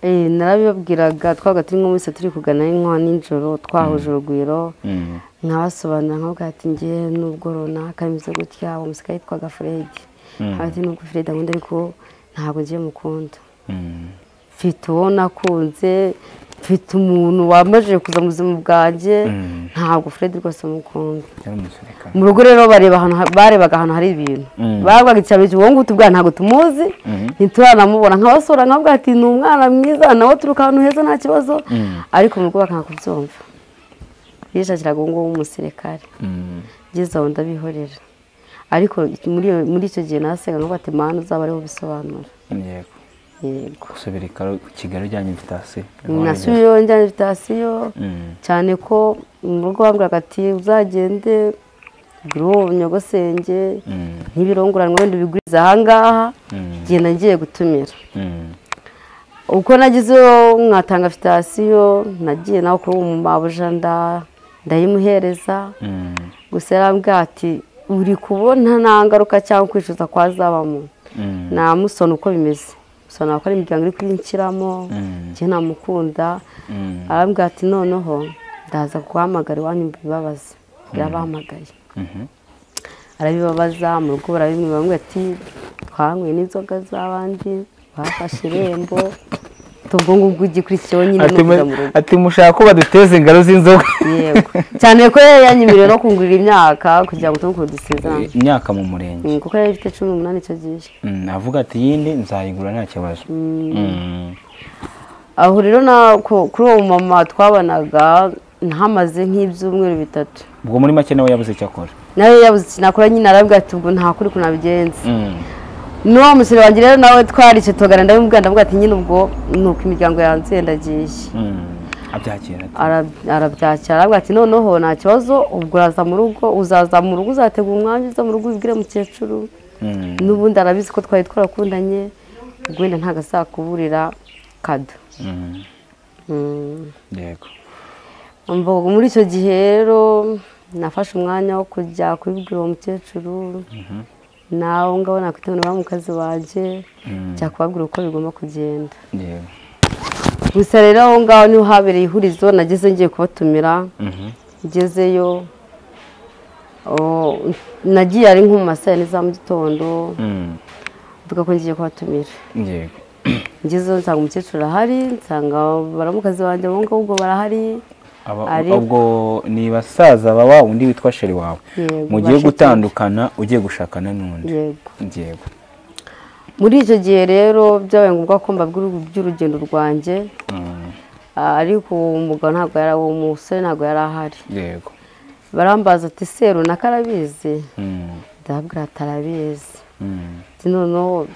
Eh, narabibabwiraga twabaga turi nko muri saa turi kugana nkwa nijoro twahuje urugwiro Mm, nkabasobanurira nkavuga ati ngewe n'ubwo runaka bimeze gutya uwo musirikare yitwaga fredi nkaba ati nubwo fredi akunda ariko ntabwo ngiye mukunda mm, mfite uwo nakunze mfite umuntu wamajije kuza mu buzima bwanjye Mm. ntabwo fred rwose amukunda yari umusirikare mu rugo rero bareba ahantu ha- barebaga ahantu hari ibintu Mm. bavugaga icya mbere uwo ngutu bwa ntabwo tumuzi Mhm. ntituranamubona nkabasura nkavuga ati ni umwana mwiza nawe turuka ahantu heza nta kibazo Mm. ariko mu rugo bakanga kubyumva bishakiraga uwo nguwo w'umusirikare Mm, ngeze aho ndabihorera ariko muri iyo- muri icyo gihe nasenga nkavuga ati mana uzaba ariho ubisobanura yego yego gusubira i Karo- Kigali ujyanye invitasiyo nasubiyeyo njyana invitasiyo cyane ko mu rugo bambwiraga ati uzagende guru nyogosenge ntibirongoranwa wenda ubiguriza ahangaha genda ngiye gutumira uko nagezeyo mwatanga fitasiyo nagiye nawe kuri uwo mabuja nda- ndayimuhereza gusa yarambwira ati uri kubona nta ngaruka cyangwa kwicuza kwazabamo namusona uko bimeze musona ko ari imiryango iri kuyinshyiramo njye namukunda arambwira ati noneho ndaza guhamagara iwanyu mbibabaze birabahamagaye arabibabaza mu rugo barabimwe bamwe ati twanyweye n'inzoga z'abandi bafashe irembo ubwo ngubwo igikurikiyeho nyine no kujya mu rugo ati mushaka ko baduteza ingaro z'inzoga yego cyane ko yari yanyemereye no kungurira imyaka kugira ngo tubukure dusezerane imyaka mu murenge Mm, kuko yari ifite cumi n'umunani icyo gihe Mm, avuga ati yindi nzayigura nta kibazo Mm. aho rero na- ku- kuri uwo mama twabanaga ntamaze nk'ibyumweru bitatu ubwo muri make nawe yabuze icyo akora nawe yabuze ikintu akora nyine arabwira ati ubwo nta kuri kuntu abigenza Mm. n'uwo musore wanjye rero nawe twarishe tugana ndabimubwira ndavuga ati nyine ubwo ni uko imiryango yanzuye ndagiye Mm. abyakira ate? Ara- arabyakira aravuga ati noneho nta kibazo ubwo uraza mu rugo uzaza mu rugo uzategura umwanya uza mu rugo ubwire mukecuru Mm. n'ubundi arabizi ko twari twarakundanye ubwo wenda ntabwo azakuburira kado Mm. Mm. yego Umva, muri icyo gihe rero nafashe umwanya wo kujya kubibwira uwo mukecuru nawe ngabo nakwitabira mu kazi wanjye Mm. njya kubabwira uko bigomba kugenda yego gusa rero aho ngaho niho habereye ihurizo nageze ngiye kubatumira Mhm. ngezeyo oh, nagiye ari nko mu ma saa yine za mu gitondo Mm. mvuga ko ngiye kubatumira yego ngezeyo nsanga umukecuru arahari nsanga baramukazi banjye abo ngabo ubwo barahari Aba- Ari- ubwo ni basaza ba wa wundi witwa sheri wawe Yego, mugiye bashiki. gutandukana ugiye gushakana n'undi yego yego muri icyo gihe rero byabaye ngombwa ko mbabwira iby'urugendo rwanjye Mm. ah, ariko uwo mugabo ntabwo yari uwo musore ntabwo yari ahari yego barambaza ati seru na karabizi Mm. ndababwira ati arabizi Mm. ati noneho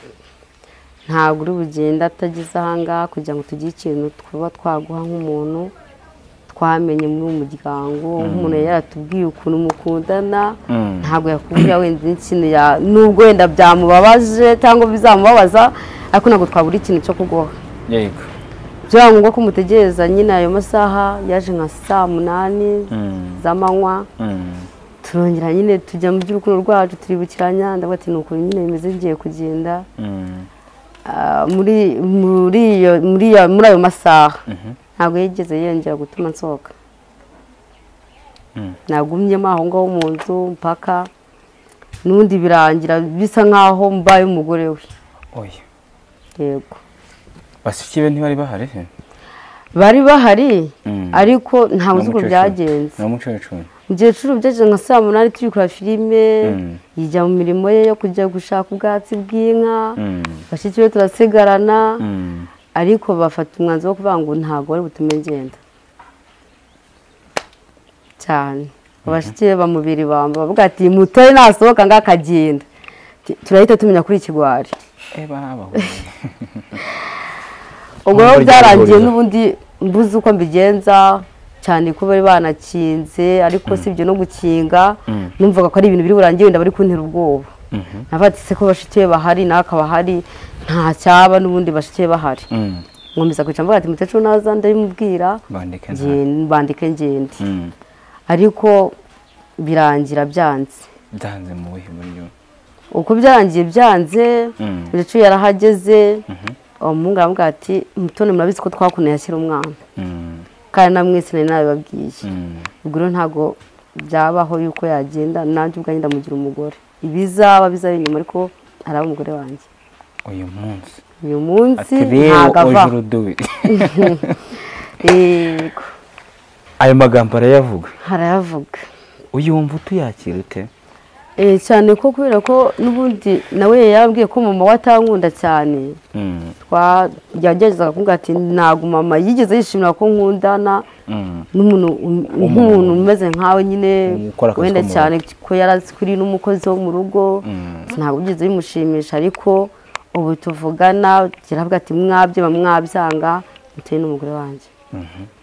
ntabwo uri bugende atageze ahangaha kugira ngo tugire ikintu twaba twaguha nk'umuntu twamenye muri uwo muryango nk'umuntu yari yaratubwiye ukuntu mukundana Mm. ntabwo yakubwira wenda n'ikintu ya nubwo wenda byamubabaje cyangwa bizamubabaza ariko ntabwo twabura ikintu cyo kuguha yego byaba ngombwa ko mutegereza nyine ayo masaha yaje nka saa munani Mm. z'amanywa Mm. turongera nyine tujya mu by'urukundo rwacu turibukiranya ndavuga ati ni ukuntu nyine bimeze bigiye kugenda Mm. Ah, muri muri iyo muri iyo muri ayo masaha Mhm. ntabwo yigeze yongera gutuma nsohoka Mm. nagumyemo aho ngaho mu nzu mpaka n'undi birangira bisa nk'aho mbaye umugore we oya yego bashiki be ntibari bahari se bari bahari Mm. ariko ntabwo uzi uko N'umukecuru. byagenze ni umukecuru umukecuru byageze nka saa munani turi kureba filime Mm. yijya mu mirimo ye yo kujya gushaka ubwatsi bw'inka Mm. bashiki be turasigarana Mm. ariko bafata umwanzuro wo kuvuga ngo ntabwo bari butume ngenda cyane abashiki be bamubiri bamba bavuga ati mutore nasohoka ngo akagenda Ti- turahita tumenya kuri ikigwari Eh, barabahuje. ubwo Ntabwo rero ryari byarangiye ihuriro. n'ubundi mbuze uko mbigenza cyane ko bari banakinze ariko si ibyo no gukinga Mm. numvaga ko ari ibintu biri burangiye wenda bari kuntera ubwoba Mhm. navuga ati se ko bashiki be bahari nawe akaba ahari nta cyaba n'ubundi bashiki be bahari Mm. nkomeza kwicara mvuga ati mukecuru naza ndabimubwira bandike nta nge- bandike ngende Mm. ariko birangira byanze byanze mu buhe buryo uko byarangiye byanze Mm. mukecuru yarahageze uwo muhungu aravuga ati mutone murabizi ko twakunda yakira umwana Mm. kandi namwese nari nabibabwiye Mm. ubwo rero ntabwo byabaho yuko yagenda nanjye ubwanjye ndamugira umugore ibizaba bizaba inyuma ariko araba umugore wanjye uyu munsi uyu munsi ati rero ntabwo ava uje urudubi yego ayo magambo arayavuga harayavuga uyumva utuyakira ute Eh, cyane ko kubera ko n'ubundi nawe yabwiye ko mama we atankunda cyane Mm. twa yageragezaga kumubwira ati ntabwo mama yigeze yishimira ko nkundana Mm. n'umuntu um- nk'umuntu umeze nkawe nyine Umuntu ukora akazi wenda ko mu cyane ko yari azi ko uri n'umukozi wo mu rugo Mm. ntabwo byigeze bimushimisha ariko ubu tuvugana kiravuga ati mwabyema mwabyanga muteye n'umugore wanjye Mhm.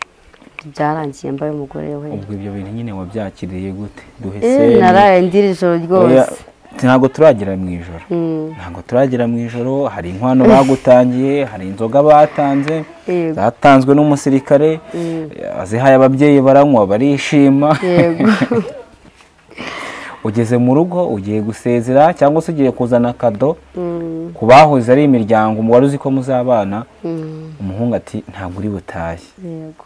byarangiye mbaye umugore we ubwo ibyo bintu nyine wabyakiriye gute Eh, duhe seri. naraye ndira ijoro Oya, ryose ntabwo turagera mu ijoro Mm. ntabwo turagera mu ijoro hari inkwano bagutangiye hari inzoga batanze Yego. zatanzwe n'umusirikare azihaye ababyeyi baranywa barishima yego ugeze mu rugo ugiye gusezera cyangwa se ugiye kuzana kado Mm. ku bahoze ari imiryango wari uzi ko muzabana Mm, umuhungu ati ntabwo uri butahe yego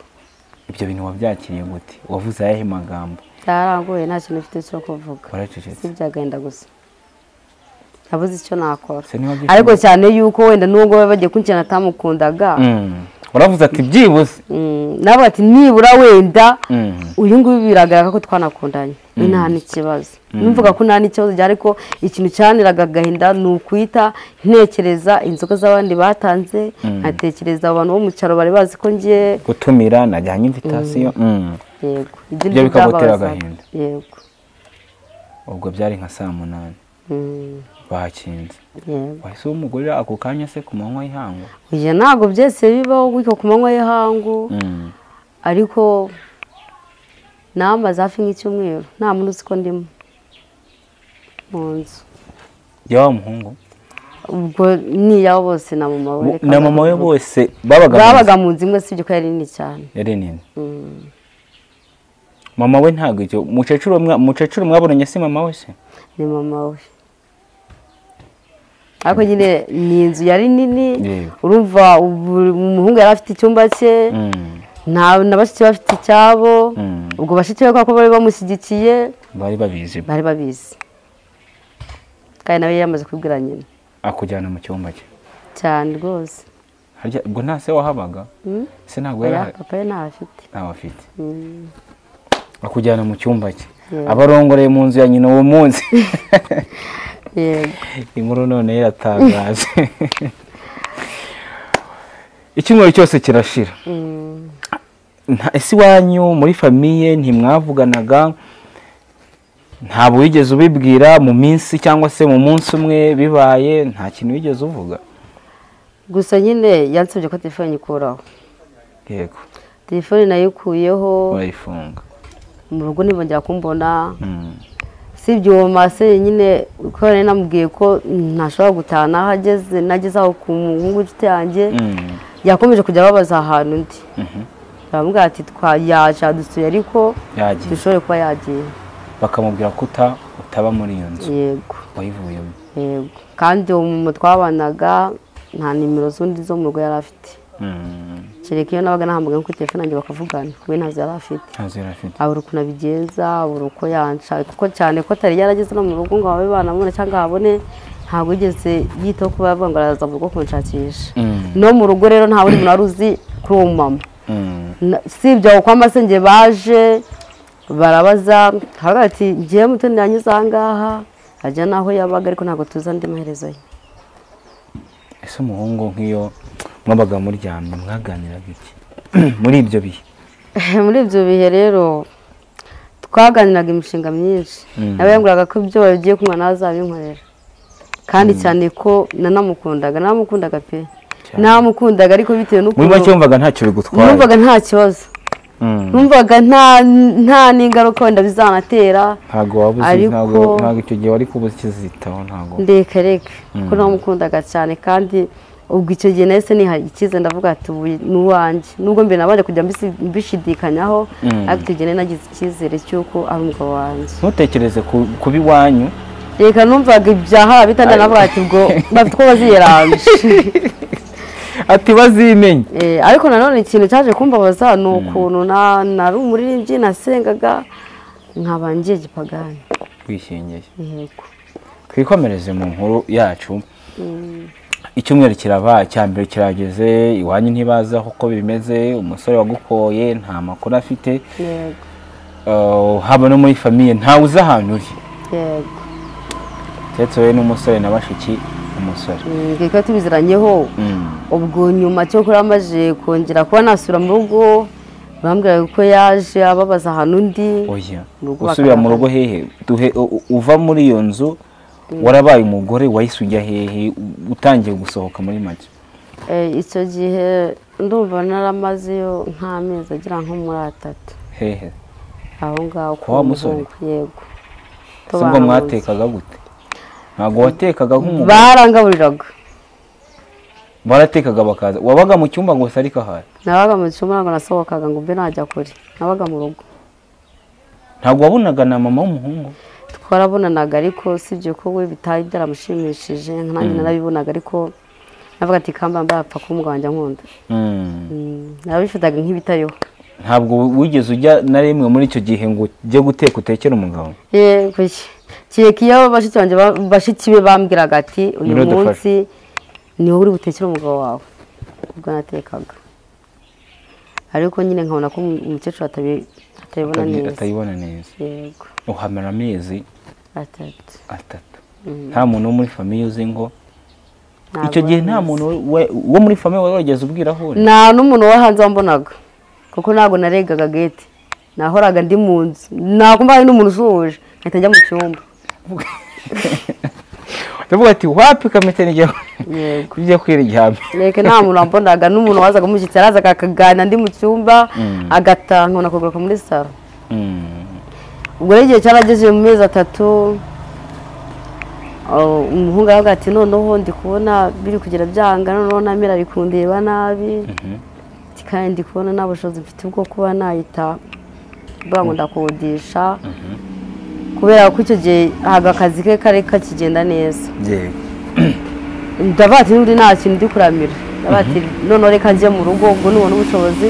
ibyo bintu wabyakiriye gute wavuze ayahe magambo byarangoye nta kintu mfite cyo kuvuga waracecetse sibyo agenda gusa nabuze icyo nakora Se niba byishimo- ariko cyane yuko wenda nubwo baba bagiye kunshya natamukundaga Mm. uravuze ati byibuze nabo ati nibura wenda Mm. uyu nguyu biragaragara ko twanakundanye we nta n'ikibazo numvuga ko nta n'ikibazo gihari ko ikintu cyaniraga agahinda ni ukwita ntekereza inzoga z'abandi batanze nkatekereza abantu bo mu cyaro bari bazi ko ngiye gutumira najyanye invitasiyo Mm. yego ibyo Ibyo nibyo bikagutera byababazaga. agahinda. yego ubwo byari nka saa munani Mm, bakinze yego wahise umugore ako kanya se ku manywa y'ihangu Oya, ntabwo byose bibaho gutyo ku manywa y'ihangu Mm. ariko namaze hafi nk'icyumweru nta muntu uzi ko ndimo mu nzu jya wa muhungu ubwo niyabo bose na mama we reka na mama we ndavuga. bose babaga babaga mu nzu imwe sibyo ko yari nini cyane yari nini Mm. mama we ntabwo icyo mukecuru mwa- mukecuru mwabonanye si mama we se ni mama we ariko nyine ni inzu yari nini Yego. urumva ubu- umuhungu yari afite icyumba cye Mm. nta na bashiki bafite icyabo Mm. ubwo bashiki be kubera ko bari bamushyigikiye bari babizi bari babizi kandi nawe yari yamaze kubwira nyina akujyana mu cyumba cye cyane rwose Harya- ubwo nta se wahabaga Mm? se ntabwo yari oya ahari papa we ntafite ntawe afite Mm. akujyana mu cyumba cye Yego. abarongoreye mu nzu ya nyina uwo munsi yego inkuru none yaratangaje icyumweru cyose kirashira Mm. Nta- ese iwanyu muri famiye ntimwavuganaga ntabwo wigeze ubibwira mu minsi cyangwa se mu munsi umwe bibaye nta kintu wigeze uvuga gusa nyine yansabye ko telefone nyikuraho yego telefone nayikuyeho urayifunga mu rugo ntibongera kumbona Mm. si ibyo uwo mase nyine ko nari namubwiye ko ntashobora gutaha naho ageze nageze aho ku muhungu w'inshuti yanjye Mm. yakomeje kujya ababaza ahantu undi Mhm. baramubwira ati twa yaje adusuye ariko yagiye dushobore kuba yagiye bakamubwira ko uta- utaba muri iyo nzu yego wayivuyemo yego kandi uwo muntu twabanaga nta nimero z'undi zo mu rugo yari afite Mm. kereka iyo nabaga nahamagaye kuri telefone yanjye bakavugana we ntazo yari afite ntazo yari afite abura ukuntu abigenza abura uko yanca kuko cyane ko atari yarageze no mu rugo ngo ababe banamubona cyangwa habone ntabwo yigeze yitaho kuba yavuga ngo araza mu rugo kunshakisha Mm. no mu rugo rero nta wundi muntu wari uzi kuri uwo mumama Mm. Na- si ibyo aho kwa masenge baje barabaza haravuga ati ngewe mutoni yanyuze aha ngaha ajya n'aho yabaga ariko ntabwo tuzi andi maherezo ye ese umuhungu nk'iyo mwabaga muryamye mwaganiraga iki muri ibyo bihe muri ibyo bihe rero twaganiraga imishinga myinshi Mm. nawe yambwiraga ko ibyo bagiye kunywa nawe azabinkorera kandi cyane ko nanamukundaga nanamukundaga pe Cyane. namukundaga ariko bitewe muri make n'ukuntu wumvaga ntacyo bigutwaye numvaga nta kibazo Mm. numvaga nta nta n'ingaruka wenda bizanatera ntabwo waba uzi Ariko- ntabwo ntabwo icyo gihe wari kuba ukizitaho ntabwo ndeka reka Mm. ko namukundaga cyane kandi ubwo icyo gihe nahise nihaye icyize ndavuga ati ubu ni uwanjye nubwo mbere nabanje kujya mbisi- mbishidikanyaho Mm. ariko icyo gihe nari nagize icyizere cy'uko ari umugabo wanjye ntutekereze ku- kuba iwanyu reka numvaga ibyaha bitanda navuga ati ubwo bafite uko baziyeranje ati bazimenye Eh, ariko nanone ikintu cyaje kumbabaza ni ukuntu na- nari umuririmbyi nasengaga nkaba ngiye gipagani twishingiye yego twikomereze mu nkuru yacu icyumweru kiraba cya mbere kirageze iwanyu ntibazi aho uko bimeze umusore wagukoye nta makuru afite yego Uh, haba no muri famiye ntawe uzi ahantu uri yego keretse wowe n'umusore na bashiki umusore Mm, reka tubiziranyeho Mm. ubwo nyuma cyo kuri amaje kongera kuba nasura mu rugo bambwira ko yaje ababaza ahantu undi oya Mu rugo usubira mu bakarara. rugo hehe duhe u- u- uva muri iyo nzu warabaye umugore wahise ujya hehe U- utangiye gusohoka muri make Eh, icyo gihe ndumva naramazeyo nk'amezi agera nko muri atatu hehe aho ngaho Kwa wa musore? muhungu, yego ese ngo mwatekaga gute ntabwo watekaga nk'umugore barangaburiraga baratekaga bakaza wabaga mu cyumba gusa ariko ahari nabaga mu cyumba ntabwo nasohokaga ngo mbe najya kure nabaga mu rugo ntabwo wabonaga na mama w'umuhungu twarabonanaga ariko sibyo ko we bitari byaramushimishije nanjye narabibonaga ariko navuga ati kamba mbaye apfa kuba umugabo wanjye ankunda Mm. Mm, narabifataga nk'ibitariho ntabwo wigeze ujya na rimwe muri icyo gihe ngo ujye guteka utekere umugabo yego kereka iyo bashiki banjye ba- bashiki be bambwiraga ati uyu Niwe dufashe." munsi ni wowe uri butekere umugabo wawe ubwo natekaga ariko nyine nkabona ko umukecuru atabi- atabibona atabi- neza atabibona neza yego uhamara amezi atatu atatu nta muntu wo muri famiye uzi ngo Ntabwo icyo gihe nta nzi. muntu we- wo muri famiye wari wageze ubwiraho nta n'umuntu wo hanze wambonaga kuko ntabwo naregaga gete nahoraga ndi mu nzu nakumva hari n'umuntu usuhuje nkahita njya mu cyumba ndavuga ati wapi kamete nijya yego kujya kwira igihame reka nta muntu wambonaga n'umuntu wazaga umushyitsi arazaga akaganira ndi mu cyumba Mm. agataha nkabona kugaruka muri saro Mm. ubwo rero igihe cyarageze mu mezi atatu oh, umuhungu aravuga ati noneho ndi kubona biri kugira byanga noneho namira ari kundeba nabi Mhm. Ati, kandi ndi kubona nta bushobozi mfite bwo kuba nayita bwa ngo ndakodesha kubera ko icyo gihe ntabwo akazi ke kari kakigenda neza yego ndavuga ati n'ubundi nta kintu ndi kuramira ndavuga ati noneho reka njye mu rugo ubwo nubona ubushobozi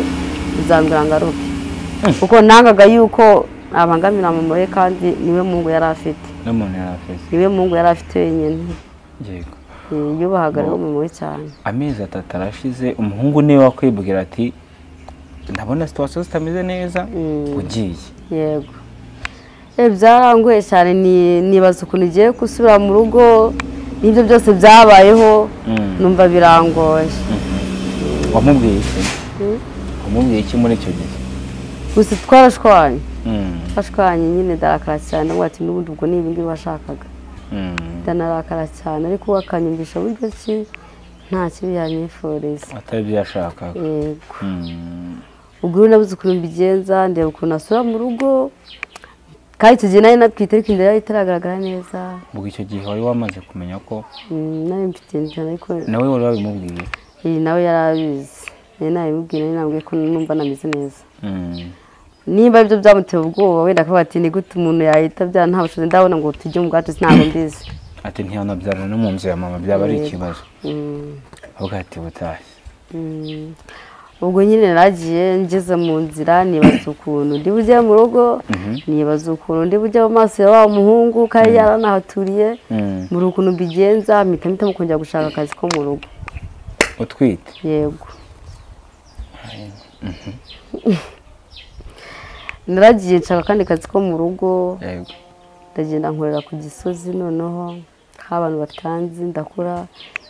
uzambwira ngaruke kuko nangaga yuko nabangamira mama we kandi niwe mungu yari afite n'umuntu yari afite niwe mungu yari afite wenyine yego Eh, yubahaga rero mama we cyane amezi atatu arashize umuhungu niwe wakwibwira ati ndabona situwasiyo zitameze neza ugiye yego Eh, byarangoye cyane ni- nibaza ukuntu igiye gusubira mu rugo n'ibyo byose byabayeho Mm. numva birangoye wamubwiye iki wamubwiye iki muri icyo gihe gusa twarashwanye Mm. twashwanye nyine ndarakara cyane ndavuga ati n'ubundi ubwo ni ibindi washakaga Mm. ndanarakara cyane ariko we akanyumvisha buryo ki nta kibi yanyifuriza atari ibyo yashakaga yego Mm. ubwo rero nabuze ukuntu mbigenza ndeba ukuntu asura mu rugo kandi icyo gihe nari natwite ariko inda yari itaragaragara neza ubwo icyo gihe wari wamaze kumenya ko Mm, nari mfite inzara ariko nawe wari wabimubwiye iyi nawe yari abizi nari nabimubwiye nari nabwiye ko numva nameze neza Mm. niba aribyo byamuteye ubwoba wenda akavuga ati ni gute umuntu yahita abyara nta bushobozi ndabona ngo tujye mu bwacu ntabwo mbizi ati ntiyanabyara no mu nzu ya mama byaba ari Yego. ikibazo Mm, avuga ati butashye mm. ubwo nyine naragiye ngeze mu nzira nibaza ukuntu ndi bujye mu rugo nibaza ukuntu ndi bujye mu maso ya wa muhungu kandi yaranahaturiye Mm. muri ukuntu mbigenza mpita mpitamo kongera gushaka akazi ko mu rugo utwite yego naragiye nshaka akandi kazi ko mu rugo yego ndagenda nkorera ku gisozi noneho aho abantu batanzi ndakora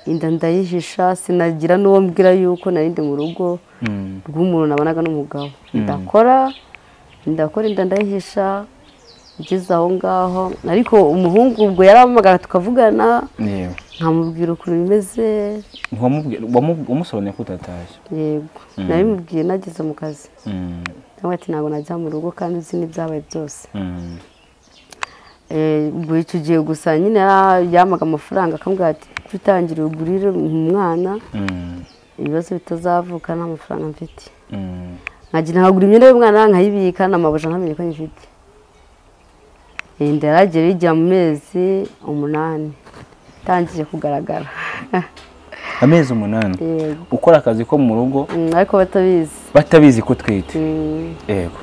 inda ndayihisha sinagira n'uwo mbwira yuko nari ndi mu rugo Mm. rw'umuntu nabonaga n'umugabo ndakora ndakora inda ndayihisha ngeze aho ngaho ariko umuhungu ubwo yarampamagara tukavugana yego nkamubwira ukuntu bimeze Ntiwamubwira- wamu- wamusobanuriye ko utatashye yego nabimubwiye nageze mu kazi Mm. nawe ati ntabwo najya mu rugo kandi uzi n'ibyabaye byose Mm. Eh, ubwo icyo gihe gusa nyine yara- yampaga amafaranga akambwira ati "Kuki utangire ugurire umwana Mm. ibibazo bitazavuka nta mafaranga mfite Mm. nkagenda nkagura imyenda y'umwana nkayibika n'amabuja ntamenya ko nyifite Eh, inda yaragera igira mu mezi umunani itangiye kugaragara amezi umunani Yego. ukora akazi ko mu rugo Mm, ariko batabizi batabizi ko utwite Mm. yego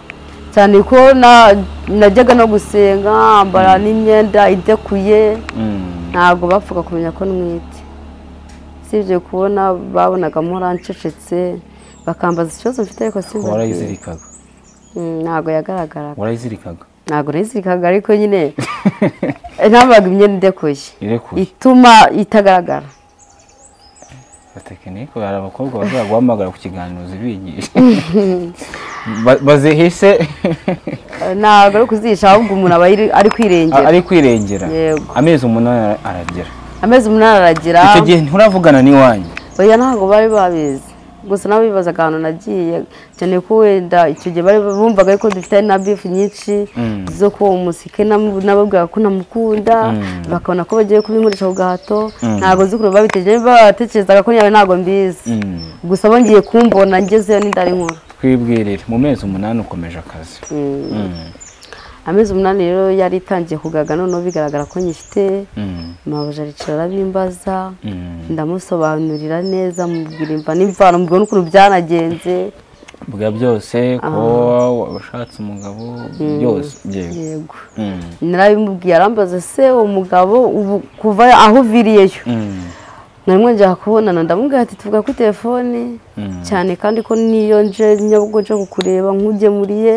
cyane ko na- najyaga no gusenga ambara n'imyenda idekuye Mm. ntabwo bapfaga kumenya ko ntwite usibye kubona babonaga mpora ncecetse bakambaza ikibazo mfite ariko Kuba simba warayizirikaga ntabwo yagaragaraga warayizirikaga ntabwo nayizirikaga ariko nyine ntabwo imyenda idekuye irekuye ituma itagaragara batekinike hari abakobwa bazajya guhamagara ku kiganiro zibigisha Ba- bazihise Eh, ntabwo ari kuzihisha ahubwo umuntu aba ari- ari kwirengera ari kwirengera Yego. amezi umunani ara- aragera amezi umunani aragira icyo gihe nturavugana n'iwanyu oya ntabwo bari babizi gusa nabo bibazaga ahantu nagiye cyane ko wenda icyo gihe bari bumvaga yuko dufite hari na bifu nyinshi Mm. zo kuwo musike nam- nababwira ko ntamukunda Mm. bakabona ko bagiye kubinkoresha ku gahato Mm. ntabwo nzi ukuntu babitekereje batekerezaga ko nyawe ntabwo mbizi Mm. gusa bongeye kumbona ngezeyo n'inda ari nkuru twibwirire mu mezi umunani ukomeje akazi Mm. Mm. amezi umunani rero yari itangiye kugaga noneho bigaragara ko nyifite Mm. mabuja aricara arabimbaza Mm. ndamusobanurira neza mubwira imva n'imvano mubwira n'ukuntu byanagenze bwa byose ko washatse umugabo byose yego yego Mm. narabimubwiye arambaza se uwo mugabo ubu kuva aho uviriyeyo Mm. narimwe njya kubonana ndamubwira ati tuvuga kuri telefone cyane kandi ko niyo nje nyabwo nje kukureba nk'ugemuriye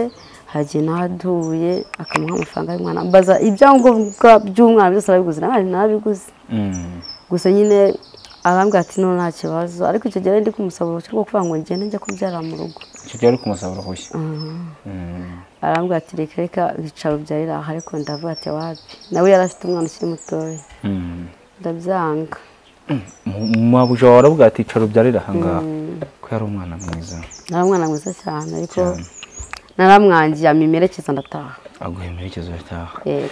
hagiye n'ahaduye akamuha amafaranga y'umwana mbaza ibyangombwa by'umwana byose arabiguze nawe nabiguze gusa nyine arambwira ati no nta kibazo ariko icyo gihe ndi kumusaba uruhushya rwo kuvuga ngo ngende njya kubyara mu rugo icyo gihe ari kumusaba uruhushya arambwira ati reka reka bicara ubyarira aha ariko ndavuga ati wapi nawe yari afite umwana ukiri mutoya ndabyanga mabuja wawe aravuga ati icara ubyarire aha ngaha ko yari umwana mwiza nari umwana mwiza cyane ariko Cyane. naramwangiye amimerekeza ndataha aguhemera ikibazo yataha yego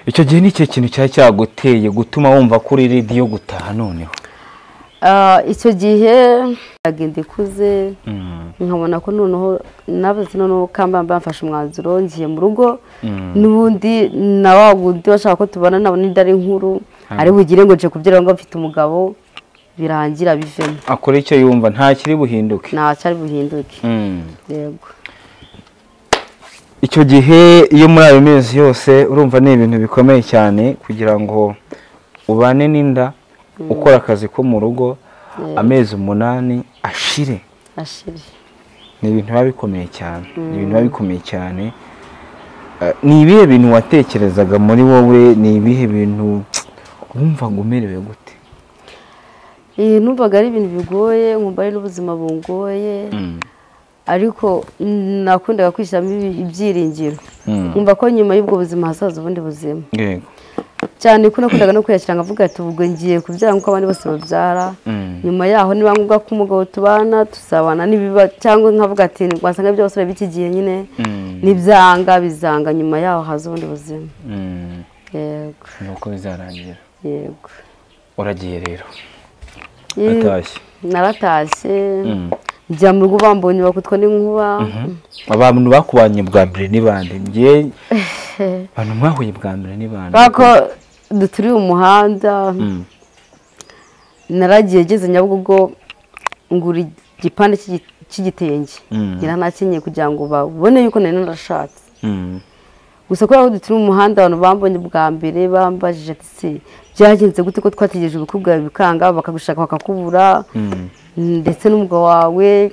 icyo gihe ni ikihe kintu cyari cyaguteye gutuma wumva ko uri redi yo gutaha noneho Ah, icyo gihe ndagenda ikuze nkabona ko noneho nabuze ati noneho kambamba mfashe umwanzuro ngiye mu rugo Mm. n'ubundi na wa wundi bashaka ko tubana nabona inda ari nkuru ari bugire ngo nje kubyara ngo mfite umugabo birangira bivemo akora icyo yumva nta kiri buhinduke ntacyari buhinduke Mm. yego icyo gihe iyo muri ayo mezi yose urumva ni ibintu bikomeye cyane kugira ngo ubane n'inda ukora akazi ko mu rugo amezi umunani ashire ashiri ni ibintu biba bikomeye cyane ni ibintu biba bikomeye cyane Eh, ni ibihe bintu watekerezaga muri wowe ni ibihe bintu wumvaga umerewe gute Eh, numvaga ari ibintu bigoye nkumva ari n'ubuzima bungoye ariko nakundaga kwishyiramo ibi- ibyiringiro Mm. nkumva ko nyuma y'ubwo buzima hazaza ubundi buzima yego cyane ko nakundaga no kwiyakira nkavuga ati ubwo ngiye kubyara nk'uko abandi bose babyara Mm. nyuma yaho niba ngombwa ko umugabo tubana tuzabana n'ibiba cyangwa nkavuga ati wasanga by'abasore b'iki gihe nyine Mm. nibyanga bizanga nyuma yaho haza ubundi buzima Mm. yego ni uko bizarangira yego uragiye rero Eh, atashye naratashye Mm. njya mu rugo bambonye bakutwa n'inkuba abantu bakubanye bwa mbere ni bande njye abantu mwahuye bwa mbere ni bande bako duturiye umuhanda Mm. naragiye ngeze nyabugogo ngura igipande cy'igi- cy'igitenge Mm. ngira nakenyeye kugira ngo babone yuko nari narashatse Mm. gusa kubera ko duturi mu muhanda abantu bambonye bwa mbere bambajije ati se byagenze gute ko twategereje ubukwe bwawe bikanga bakagushaka bakakubura Mm. ndetse n'umugabo wawe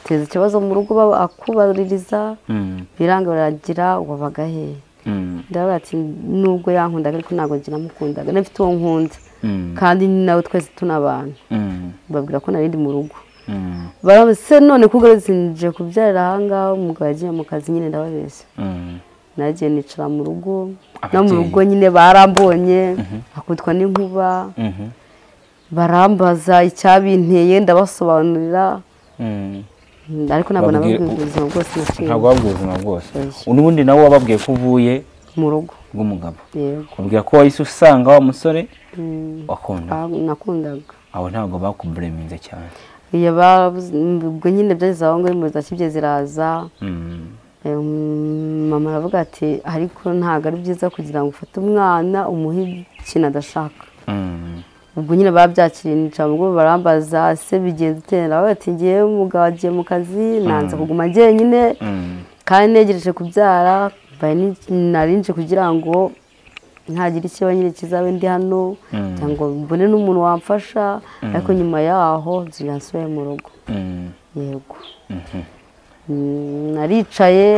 duteza ikibazo mu rugo akubaririza Mm. biranga baragira wabaga he Mm. ndavuga ati nubwo yankundaga ariko ntabwo njye namukundaga nafite uwo nkunda Mm. kandi ni nawe twese tunabana Mm. babwira ko narindi mu rugo Mm. barabese none kugarutse nje kubyarira ahangaha umugabo yagiye mu kazi nyine ndababeshya Mm. nagiye nicara mu rugo no mu Ababyeyi. rugo nyine barambonye akutwa n'inkuba Mhm. barambaza icyabinteye ndabasobanurira Mm. Mm, ariko ntabwo Babwira- nababwiye ubuzima bwose naciye ntabwo wabwiye ubuzima bwose Oya. n'ubundi nawe wababwiye ko uvuye mu rugo bw'umugabo yego kubwira ko wahise usanga wa musore Mm, wakunda ah, nakundaga abo ntabwo bakubureminze cyane iyo babuze- ubwo nyine byageze aho ngaho impuzi zakibye ziraza Mm. Em, mama aravuga ati ariko ntabwo ari byiza kugira ngo ufate umwana umuhe ikintu adashaka Mm. ubwo nyine babyakiriye nicara mu rugo barambaza ese bigenze ute nawe ati ngewe umugabo agiye mu kazi nanze kuguma njyenyine Mm. kandi negereje kubyara bari ni- narinje kugira ngo ntagira ikiba nyine kizabe ndi hano Mm. kugira ngo mbone n'umuntu wamfasha ariko nyuma yaho nzira nsubire mu rugo Mm. yego Mhm. Mm, naricaye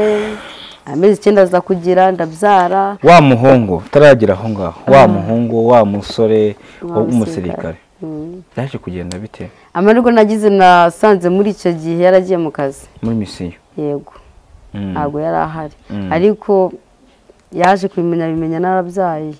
amezi icyenda aza kugira ndabyara wa muhungu utaragera aho ngaho wa muhungu wa musore Wa w'umusirikare Mm. byaje kugenda bite amarwa nagize nasanze muri icyo gihe yaragiye mu kazi muri misiyo yego Mm. ntabwo yari ahari Mm. ariko yaje kubimenya bimenya narabyaye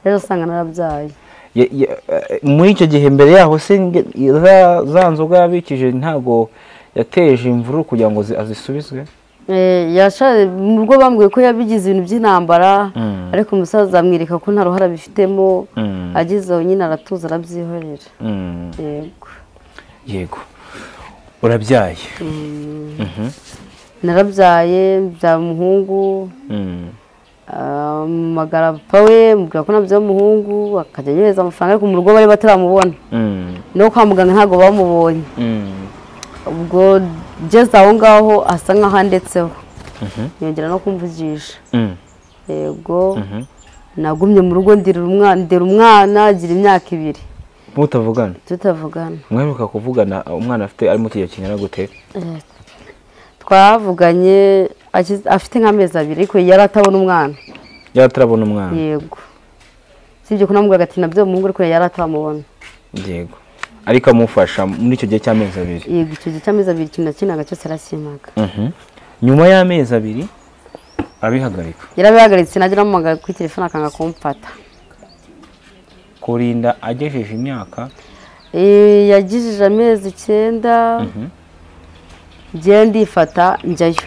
rero usanga narabyaye Ya- ya- eh, muri icyo gihe mbere yaho se nge- za- za nzoga yabikije ntabwo yateje imvururu kugira ngo zi- azisubizwe Eh, yasha- mu rugo bambwiye ko yabigize ibintu by'intambara Mm. ariko umusaza amwereka ko nta ruhara bifitemo Mm. ageze aho nyine aratuza arabyihorera Mm. yego yego urabyaye Mhm. narabyaye mbyara umuhungu Mm. ah, magara papa we mubwira ko nabyaye umuhungu akajya anyohereza amafaranga ariko mu rugo bari bataramubona Mm. no kwa muganga ntabwo bamubonye Mm. ubwo ngeze aho ngaho asa nk'aho andetseho Mhm. yongera no kumvugisha Mm. yego Mhm. nagumye mu rugo ndera umwana ndera umwana agira imyaka ibiri mutavugana tutavugana mwaheruka kuvugana umwana afite arimo kujya kingana gute Eh, twavuganye akiz- afite nk'amezi abiri ariko yari atabona umwana yaratarabona umwana yego sibyo kunamubwira ati nabyo umuhungu ariko yari atamubona yego ariko amufasha muri icyo gihe cy'amezi abiri yego icyo gihe cy'amezi abiri ikintu na kimwe ntabwo cyose arakimaga Mhm. nyuma y'amezi abiri arabihagarika yarabihagaritse najya anamuhamagara kuri telefone akanga kumfata kurinda agejeje imyaka Eh, yagejeje amezi icyenda njyewe ndifata njyayo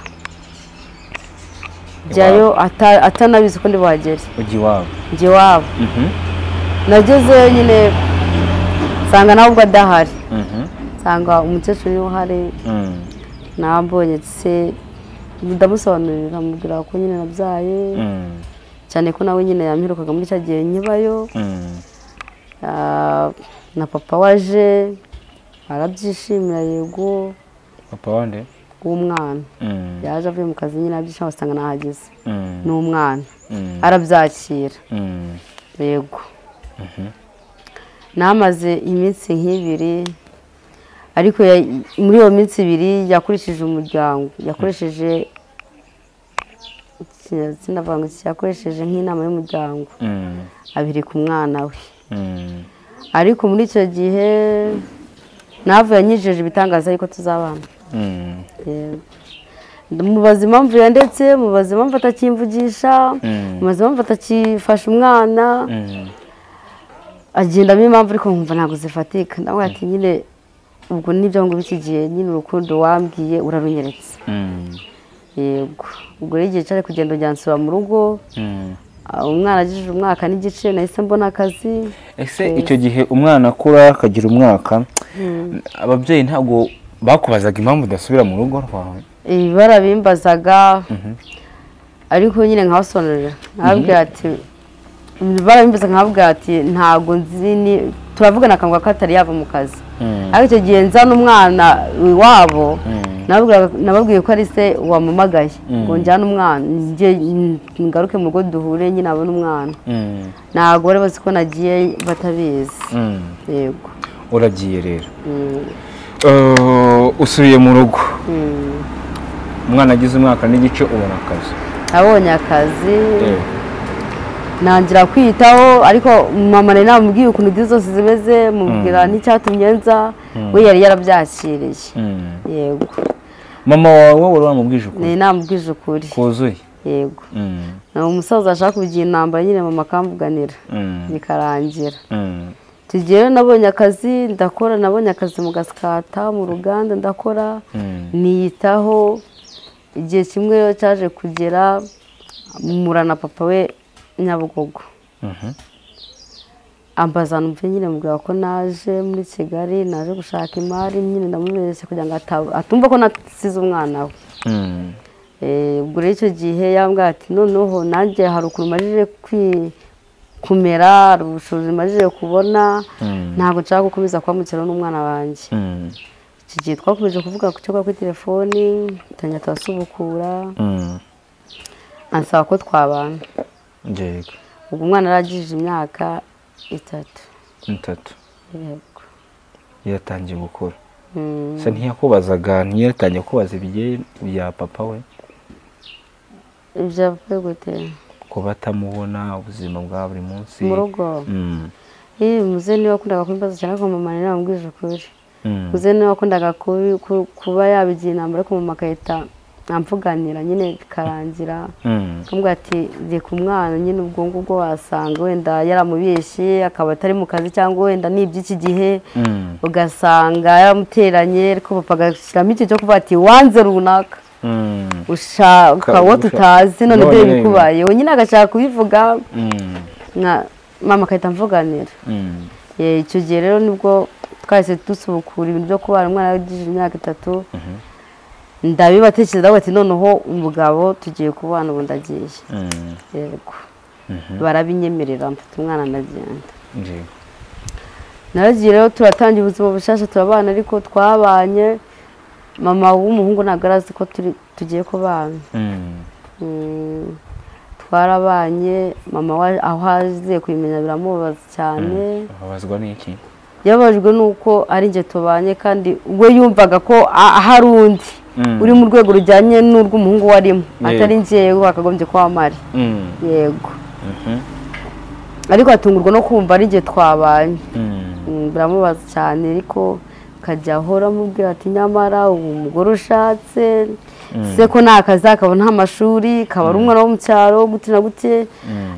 njyayo ata- atanabizi ko ndi buhagere ujya iwabo njye wabo Mhm, nagezeyo nyine nsanga nawe ubwo adahari mhm, nsanga umukecuru niwe uhari mm, nabonye se ndamusobanurira amubwira ko nyine nabyaye mm, cyane ko nawe nyine yamperukaga muri cya gihe nkibayo mm, Ah, na papa waje arabyishimira yego papa wande w'umwana Mm, yaje avuye mu kazi nyine arabyishima usanga nahageze mm, ni umwana mm, arabyakira mm, yego namaze iminsi nk'ibiri ariko ya- muri iyo minsi ibiri yakurikije umuryango yakoresheje iki- sinavuga ngo iki, yakoresheje nk'inama y'umuryango mm, abireka umwana we mm. ariko muri icyo gihe navuye yanyijeje ibitangaza ariko tuzabana Mm, Yego. mubaza impamvu yandetse mubaza impamvu atakimvugisha Mm. mubaza impamvu atakifasha umwana mm, agendamo impamvu ariko nkumva ntabwo zifatika nawe ati nyine ubwo nibyo ngo iki gihe nyine urukundo wambwiye urarunyeretse mm, yego ubwo rero igihe cyari kugenda ujyansura mu rugo mm. ah, umwana agejeje umwaka n'igice nahise mbona akazi ese icyo gihe umwana akura akagira umwaka ababyeyi ntabwo bakubazaga impamvu udasubira mu rugo rwawe Eh, barabimbazaga ariko nyine nkabasobanurira nkababwira ati barabimbaza nkababwira ati ntabwo nzi ni turavugana akanwa katari yava mu kazi Mm. ariko icyo gihe nzana umwana iwabo nababwira- nababwiye ko ari se wamumagaye ngo njyane umwana njye ngaruke mu rugo duhure nyine abone umwana Mm, ntabwo bari bazi ko nagiye batabizi mm. yego uragiye rero Mm, Eh, usubiye mu rugo mm. umwana agize umwaka n'igice ubona akazi nabonye akazi ntangira kwiyitaho ariko mama nari namubwiye ukuntu inzu zose zimeze mubwira n'icyatumye nza we yari yarabyakiriye Mm. yego mama wawe wari wamubwije ukuri nari namubwije ukuri kuzuye yego Mm, ni umusaza ashaka kugira inamba nyine mama akamvuganira mm, bikarangira mm, tugiye rero nabonye akazi ndakora nabonye akazi mu gasikata mu ruganda ndakora mm, niyitaho igihe kimwe rero cyaje kugera murana papa we nyabugogo mhm, ambaza numve nyine mubwira ko naje muri kigali naje gushaka imari nyine ndamuberetse kugira ngo ata- atumva ko nasize umwana we mm, Eh, ubwo rero icyo gihe yambwira ati noneho nanjye hari ukuntu majije kwi- kumera hari ubushobozi majije kubona Mm. ntabwo nshaka gukomeza kubamukira n'umwana wanjye mm, iki gihe twakomeje kuvuga ku cyo kuri telefoni tujya turasubukura mm. ansaba ko twabana yego ubwo umwana yaragejeje imyaka itatu itatu yego yatangiye gukura Mm. se ntiyakubazaga ntiyatangiye kubaza ibigiye bya papa we ibyo bivuye gute kuba atamubona ubuzima bwa buri munsi mu rugo Mm, yewe muzehe niwe wakundaga kumbaza cyane ariko mama nawe wambwije ukuri mm, muzehe niwe wakundaga kubi- ku- kuba yabigira inama ariko mama agahita amvuganira nyine bikarangira mm, akamubwira ati reka umwana nyine ubwo ngubwo wasanga wenda yaramubeshye akaba atari mu kazi cyangwa wenda ni iby'iki gihe mm, ugasanga yaramuteranye ariko papa agashyiramo ikintu cyo kuvuga ati wanze runaka mm, ushaka uwo tutazi none None byo nyine. bikubayeho nyine agashaka kubivuga mm, nka mama agahita amvuganira mm, Eh, icyo gihe rero nibwo twahise dusubukura ibintu byo kubana umwana yagize imyaka itatu ndabibatekereza bati noneho umugabo tugiye kubana ubu ndagiye mm, yego barabinyemerera mfite umwana ndagenda yego naragiye rero turatangira ubuzima bushyashya turabana ariko twabanye mama w'umuhungu ntabwo arazi ko turi tugiye kubana Mm, Mm, twarabanye mama wa- aho aziye kubimenya biramubabaza cyane babazwa n'iki yababajwe n'uko ari njye tubanye kandi we yumvaga ko a- hari undi Mm. uri mu rwego rujyanye n'urw'umuhungu we arimo Yego. atari njye wakagombye kuba mpari Mm. yego Mhm. ariko atungurwa no kumva ari njye twabanye Mm. Mm, biramubaza cyane ariko akajya ahora amubwira ati nyamara ubu umugore ushatse se ko nta kazi akabona nta mashuri akaba ari umwana wo mu cyaro gute na gute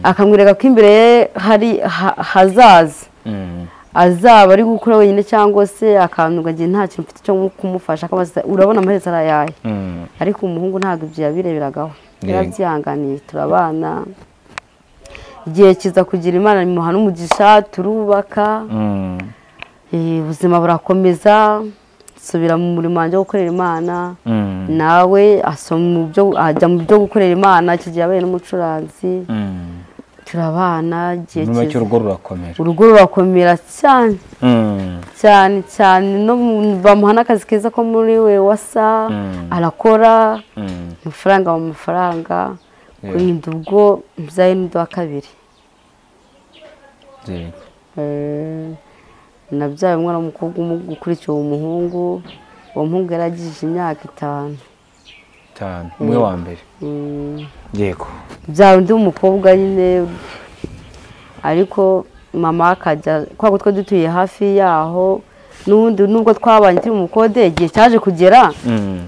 akamwereka ko imbere ye hari ha- hazaza Mm. azaba ari gukora wenyine cyangwa se akantu agiye nta kintu mfite cyo kumufasha akabaza urabona amaherezo arayaye Mm. ariko umuhungu ntabwo ibyo yabireberagaho Yego. yarabyihanganiye turabana igihe kiza kugira imana imuha n'umugisha turubaka Mm. Eh, ubuzima burakomeza nsubira mu murimo wanjye wo gukorera imana Mm. nawe asoma mu byo ajya mu byo gukorera imana icyo gihe yabaye n'umucuranzi Mm. turabana igihe nyuma kiza y'icyo urugo rurakomera urugo rurakomera cyane Mm. cyane cyane no mu- bamuha n'akazi keza ko muri we wasa Mm. arakora Mm. amafaranga mu mafaranga Yeah. kurinda ubwo mbyaye n'undi wa kabiri Yego. Eh, nabyaye umwana w'umukobwa umu- ukurikiye uwo muhungu uwo muhungu yaragije imyaka itanu cyane umwe wa mbere Mm, yego byaba undi w'umukobwa nyine ariko mama akajya kwa kutwe dutuye hafi yaho n'ubundi nubwo twabanye turi mu bukode igihe cyaje kugera Mm.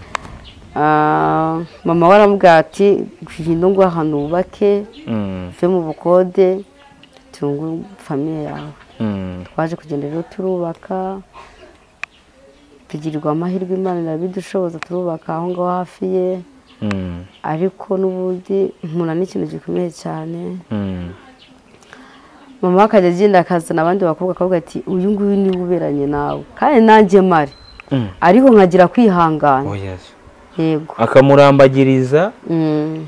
ah, mama we aramubwira ati ngwino ngo ahantu wubake Mm. uve mu bukode tunge famiye yawe Mm. twaje kugenda rero turubaka tugirirwa amahirwe imana irabidushoboza turubaka aho ngaho hafi ye Mm. ariko n'ubundi mpura n'ikintu gikomeye cyane Mm. mama akajya agenda akazana abandi bakobwa akavuga ati uyu nguyu niwe uberanye nawe kandi nanjye mari Mm. ariko nkagira kwihangana Oh, yes. yego akamurambagiriza Mm.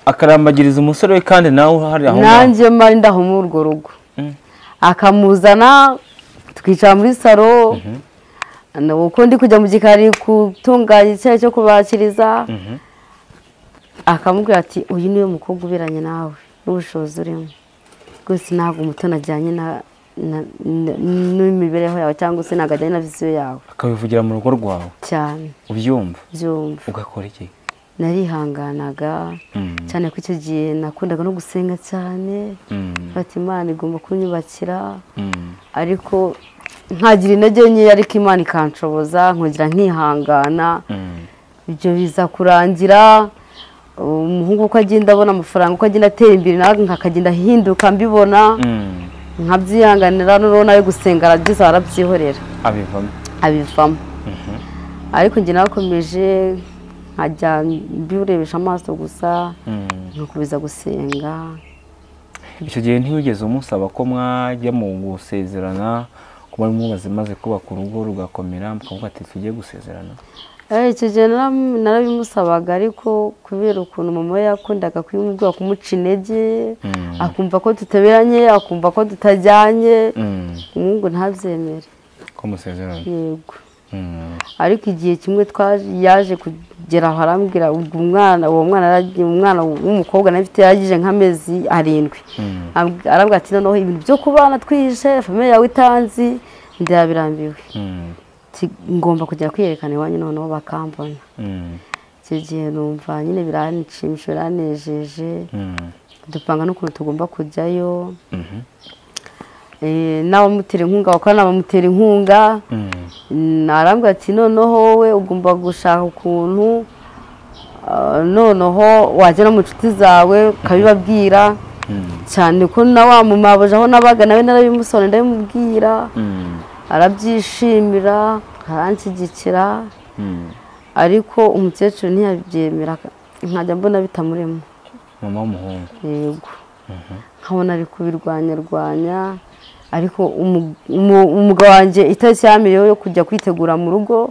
akarambagiriza umusore we kandi nawe uhari aho ngaho nanjye mari ndaho muri urwo rugo Mm. akamuzana twicara muri salo Na- uko ndi kujya mu gikari gutunganya icyayi cyo kubakiriza Mhm. akamubwira ati uyu niwe mukobwa uberanye nawe n'ubushobozi urimo rwose ntabwo umutoni ajyanye na- na- na- n'imibereho yawe cyangwa se ntabwo ajyanye na visiyo yawe akabivugira mu rugo rwawe cyane ubyumva byumva ugakora iki narihanganaga Mm. cyane ko icyo gihe nakundaga no gusenga cyane Mm. fata imana igomba kunyubakira Mm. ariko nkagira intege nkeya ariko imana ikanshoboza nkongera nkihangana Mm. ibyo biza kurangira umuhungu uko agenda abona amafaranga uko agenda atera imbere nawe nkakagenda ahinduka mbibona Mm. nkabyihanganira noneho nawe gusenga arabyiza arabyihorera abivamo abivamo ariko njye nakomeje nkajya mbirebesha amaso gusa Mm. nkakomeza gusenga icyo gihe ntiwigeze umusaba ko mwajya mu gusezerana kuba mubaze maze kubaka urugo rugakomera mukavuga ati tujye gusezerana Eh, icyo gihe nara- narabimusabaga ariko kubera ukuntu mama we yakundaga kubimubwira kumuca intege Mm. akumva ko tutaberanye akumva ko tutajyanye Mm. umuhungu ntabyemere ko musezerana yego Mm. ariko igihe kimwe twaje yaje kugera aho arambwira ubwo umwana uwo mwana yaragiye- umwana w'umukobwa nawe afite yaragize nk'amezi arindwi Mm. Amb- arambwira ati noneho ibintu byo kubana twihishe famiye yawe itanzi ndabirambiwe Mm. Ti- ngomba kujya kwiyerekana iwanyu noneho bakambona Mm. icyo gihe numva nyine biranshimisha biranejeje Mm. dupanga n'ukuntu tugomba kujyayo Mhm. Eh, n'abamutera inkunga bakorana bamutera inkunga Mm. narambwira ati noneho wowe ugomba gushaka ukuntu ah, noneho wajya no mu nshuti zawe ukabibabwira Mm. cyane ko na wa mumabuja aho nabaga nawe narabimusone ndabimubwira Mm. arabyishimira aranshyigikira Mm. ariko umukecuru ntiyabyemera nkajya mbona bitamurimo mama w'umuhungu yego nkabona ari kubirwanyarwanya ariko umu- umu- umugabo wanjye itariki yamiriyeho yo kujya kwitegura mu rugo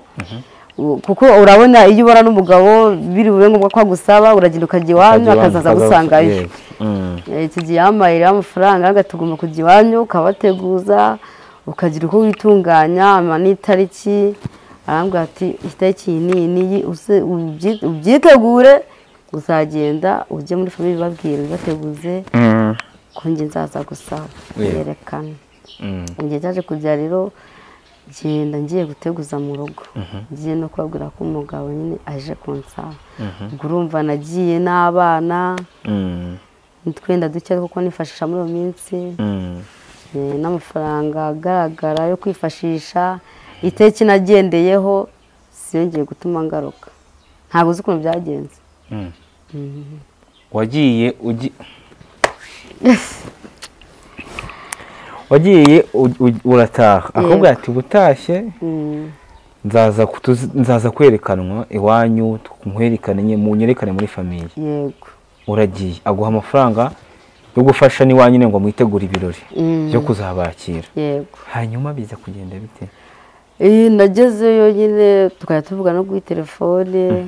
u- kuko urabona iyo ubona n'umugabo biri bube ngombwa ko agusaba uragenda ukajya iwanyu akazaza agusangayo Yego. Mm. Eh, iki gihe yampaye rero amafaranga agatuguma tugomba kujya iwanyu ukabateguza ukagira uko witunganya ama n'itariki arambwira ati itariki iyi n'iyi n'iyi uze- ubyi- ubyitegure uzagenda ujye muri famiye ubibabwire ubibateguze Mm. kongi nzaza gusa Yego. yerekana igihe cyaje kujya rero genda ngiye guteguza mu rugo ngiye no kubabwira ko umugabo nyine aje konsaba ubwo urumva nagiye n'abana twenda duke kuko nifashisha muri iyo minsi Eh, n'amafaranga agaragara yo kwifashisha iteki nagendeyeho siyongeye gutuma ngaruka ntabwo uzi ukuntu byagenze wagiye ugi wagiye u- u- urataha akubwira ati ubutashye Mm. nzaza kutuzi- nzaza kwerekanwa iwanyu nkwerekane nye- munyerekane muri famiye yego uragiye aguha amafaranga yo gufasha n'iwanyu nyine ngo mwitegure ibirori Mm. byo kuzabakira yego hanyuma biza kugenda bite Eh, nagezeyo nyine tukajya tuvuga no kuri telefone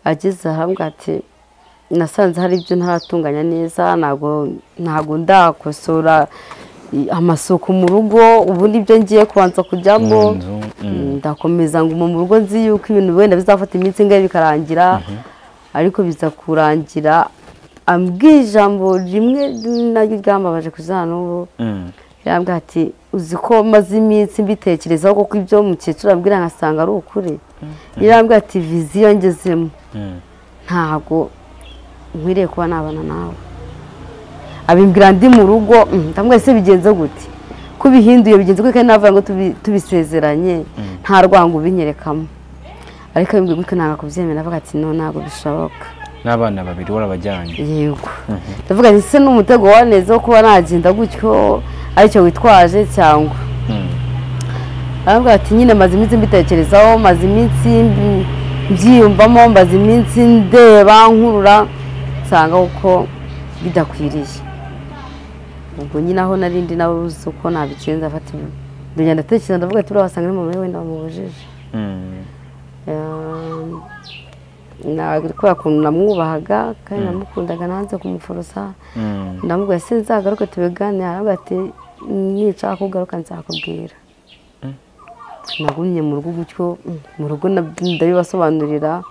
ageze ahambwa ati nasanze hari ibyo ntaratunganya neza ntabwo ntabwo ndakosora i- amasuku mu rugo ubu nibyo ngiye kubanza kujyamo Mu nzu, mm. ndakomeza nguma mu rugo nzi yuko ibintu wenda bizafata iminsi ingahe bikarangira ariko biza kurangira ambwiye ijambo rimwe naryo ryambabaje kugeza n'ubu Mm. yambwira ati uzi ko maze iminsi mbitekerezaho kuko ibyo mukecuru ambwira nkasanga ari ukuri yarambwira ati viziyo ngezemo Mm. ntabwo nkwiriye kuba nabana nawe abimbwira ndi mu rugo mm, ndamubwira ese bigenze gute ko ubihinduye bigenze gute kandi navuga ngo tubi- tubisezeranye nta rwango ubinyerekamo ariko abimbwira gutyo ntabwo kubyemera avuga ati no ntabwo bishoboka n'abana babiri warabajyanye yego ndavuga ati se n'umutego wa neza wo kuba nagenda gutyo aricyo witwaje cyangwa Mm. arambwira ati nyine maze iminsi mbitekerezaho maze iminsi mbi- mbyiyumvamo maze iminsi ndeba nkurura nsanga uko bidakwiriye ubwo nyine aho narindi nabuze uko nabikenze afata ibi- ndagenda ndatekereza ndavuga ati buriya wasanga ari mama we wenda wamubujije Mm. ntabwo kubera ukuntu namwubahaga kandi namukundaga nanze kumuforosa Mm. ndamubwira se nzagaruke tubiganire aravuga ati nicara kugaruka nzakubwira nagumye mu rugo gutyo mm, mu rugo nab- ndabibasobanurira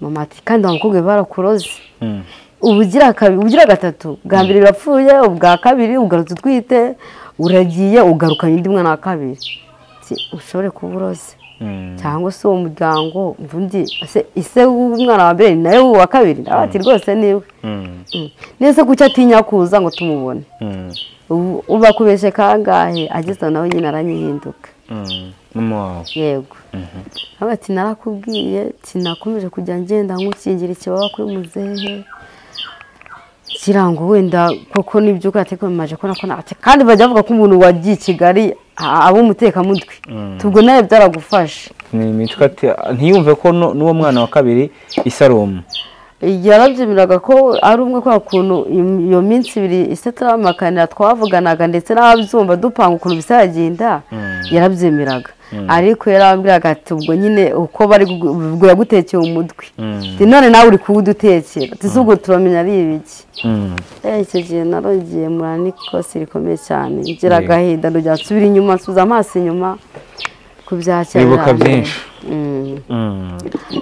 mama ati kandi wa mukobwa we barakuroze Mm. ubugira kabiri ubugira gatatu bwa mbere birapfuye ubwa kabiri ugarutse utwite uragiye ugarukanye undi mwana wa kabiri Ati, ushobore kuba uroze Mm. cyangwa se uwo muryango umva undi ese ise w'umwana wa mbere ni nawe uwa kabiri nawe ati rwose niwe Mm. Mm. nese kuki atinya kuza ngo tumubone Mm. Ubu- ubu akubeshe kangahe ageze aho nawe nyine aranyihinduka Mm. Mama wawe yego nawe ati narakubwiye sinakomeje kujya ngenda nkukingira ikibaba kuri muzehe ngira ngo wenda koko nibyo uratekomaje ko nako nati kandi bajya bavuga ko umuntu wagiye i kigali a- aba umutekamutwe tubwo nawe byaragufashe ni imitwe ati ntiyumve ko nu- n'uwo mwana wa kabiri isaromu yarabyemeraga ko ari umwe kwa kuntu im- iyo minsi ibiri ise turamakanira twavuganaga ndetse n'ababyumva dupanga ukuntu bizagenda yarabyemeraga ariko yarambwiraga ati ubwo nyine uko bari gu- ubwo yagutekeye umutwe Ati, none nawe uri kuwudutekera tuzi ubwo turamenya ari ibiki Eh, icyo gihe narongeye mura n'ikosi rikomeye cyane ngira Yego. agahinda ndongera nsubira inyuma nsubiza amaso inyuma ku bya kera Wibuka birambere. byinshi. Mm.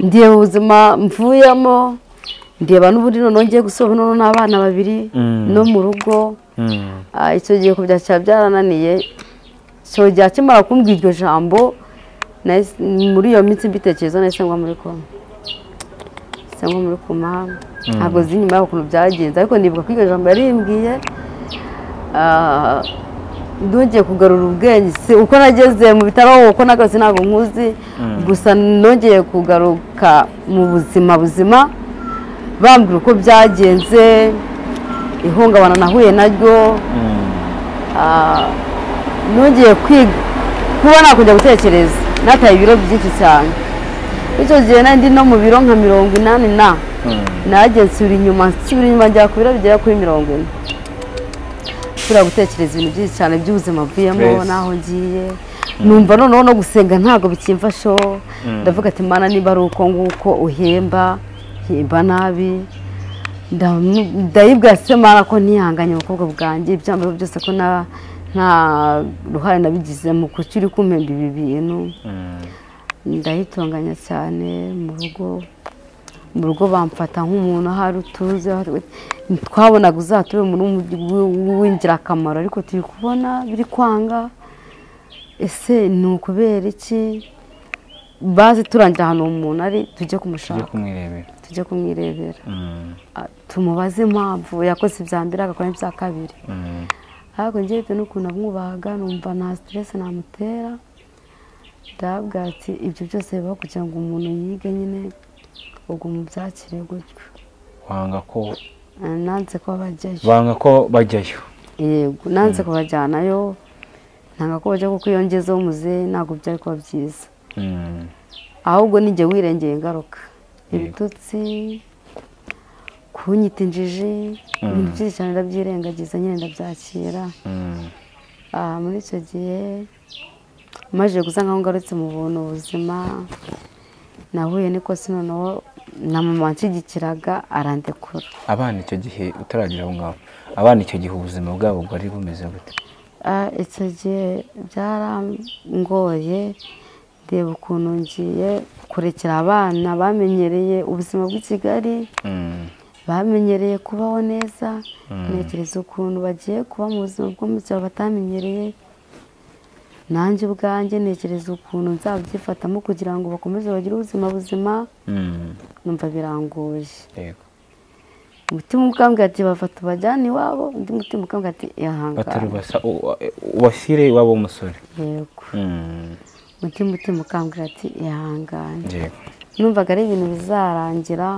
ndiye mu buzima mvuyemo ndeba n'ubundi noneho ngiye gusohoka noneho n'abana babiri Mm. no mu rugo Ah, icyo gihe kubyakira byarananiye icyo gihe akimara kumbwira iryo jambo nahise- muri iyo minsi mbitekerezo nahise ngwa muri koma nahise ngwa muri koma ntabwo zi nyuma y'ukuntu byagenze ariko nibuka ko iryo jambo yarimbwiye Ah, nongeye kugarura ubwenge si uko nageze mu bitaro uko nagarutse ntabwo nkuzi gusa nongeye kugaruka mu buzima buzima bambwira uko byagenze ihungabana nahuye naryo Ah, nongeye kwiga kuba nakongera gutekereza nataye ibiro byinshi cyane icyo gihe nari ndi no mu biro nka mirongo inani na nanjye nsubira inyuma nsubira inyuma njya ku biro bigera kuri mirongo ine nshobora gutekereza ibintu byinshi cyane by'ubuzima mvuyemo Yes. n'aho ngiye numva noneho no gusenga ntabwo bikimfashaho ndavuga ati mana niba ari uko nguko uhemba hemba nabi ndamu- ndayibwira se mara ko ntihanganye ubukobwa bwanjye ibyambaye byose ko nta nta ruhare nabigize mu kuki uri kumpemba ibi bintu ndayitunganya cyane mu rugo mu rugo bamfata nk'umuntu ahari utuze twabonaga uzatube umuntu w'ingirakamaro ariko turi kubona biri kwanga ese ni ukubera iki bazi turangira ahantu uwo muntu ari tujye tujye kumushaka kumwirebera tujye kumwirebera Mm, Ah, tumubaze impamvu yakoze ibya mbere agakora n'ibya kabiri mm, ntabwo njye bitewe n'ukuntu amwubahaga numva nta siteresi namutera ndabwira ati ibyo byose bibaho kugira ngo umuntu yige nyine ubwo mubyakire gutyo wanga ko Ah, nanze ko bajyayo banga ko bajyayo yego nanze kubajyanayo ntabwo ko bajya kuko iyo ngezeho muzehe ntabwo byari kuba byiza Mm, ahubwo nijye wirengeye ingaruka Yego. ibitutsi kunyita injiji ibintu byinshi cyane ndabyirengagiza nyine ndabyakira mm, Ah, muri icyo gihe maze gusa nkaho ngarutse mu buntu buzima nahuye n'ikosi noneho na mama nshigikiraga arandekura abana icyo gihe utaragira aho ngaho abana icyo gihe ubuzima bwabo bwari bumeze gute Ah, icyo gihe byarangoye ndeba ukuntu ngiye kurekera abana bamenyereye ubuzima bw'i kigali Mm, bamenyereye kubaho neza Mm. ntekereza ukuntu bagiye kuba mu buzima bwo mu cyaro batamenyereye nanjye ubwanjye ntekereza ukuntu nzabyifatamo kugira ngo bakomeze bagire ubuzima buzima mm, numva birangoye yego umutima ukambwira ati bafata ubajyane iwabo undi mutima ukambwira ati ihangane batarubasa u- ubashyire iwabo w'umusore yego Mm, undi mutima ukambwira ati ihangane yego numvaga ari ibintu bizarangira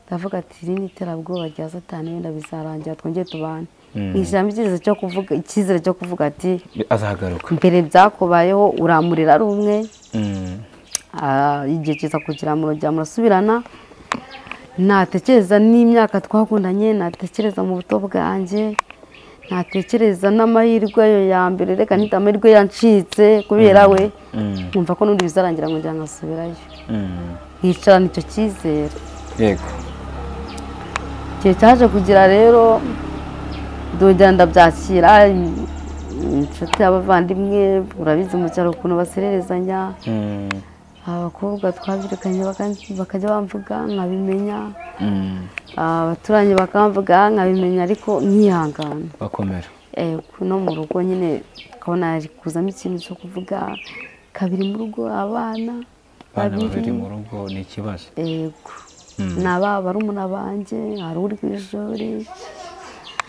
ndavuga ati iri ni iterabwoba rya satani wenda bizarangira twongere tubane Mm. ijambo icyizere cyo kuvuga icyizere cyo kuvuga ati azagaruka mbere byakubayeho uramurira ari umwe Mm, ah, igihe kiza kugira murongera murasubirana natekereza n'imyaka twakundanye natekereza mu buto bwanjye natekereza n'amahirwe ayo ya mbere reka nita amahirwe yancitse kubera we mm, nkumva ko n'undi bizarangira ngo njya nkasubirayo mm, nkicarana icyo cyizere yego igihe cyaje kugira rero ndongera ndabyakira inshuti abavandimwe urabizi mu cyaro ukuntu basererezanya Mm, abakobwa twabyirukanye baka- bakajya bamvuga nkabimenya mm, abaturanyi bakamvuga nkabimenya ariko nkihangana bakomera Eh, no mu rugo nyine ukabona hari kuzamo ikintu cyo kuvuga kabiri mu rugo abana abana babiri mu rugo ni ikibazo yego Mm. ni ababa barumuna banjye hari uri ku ishuri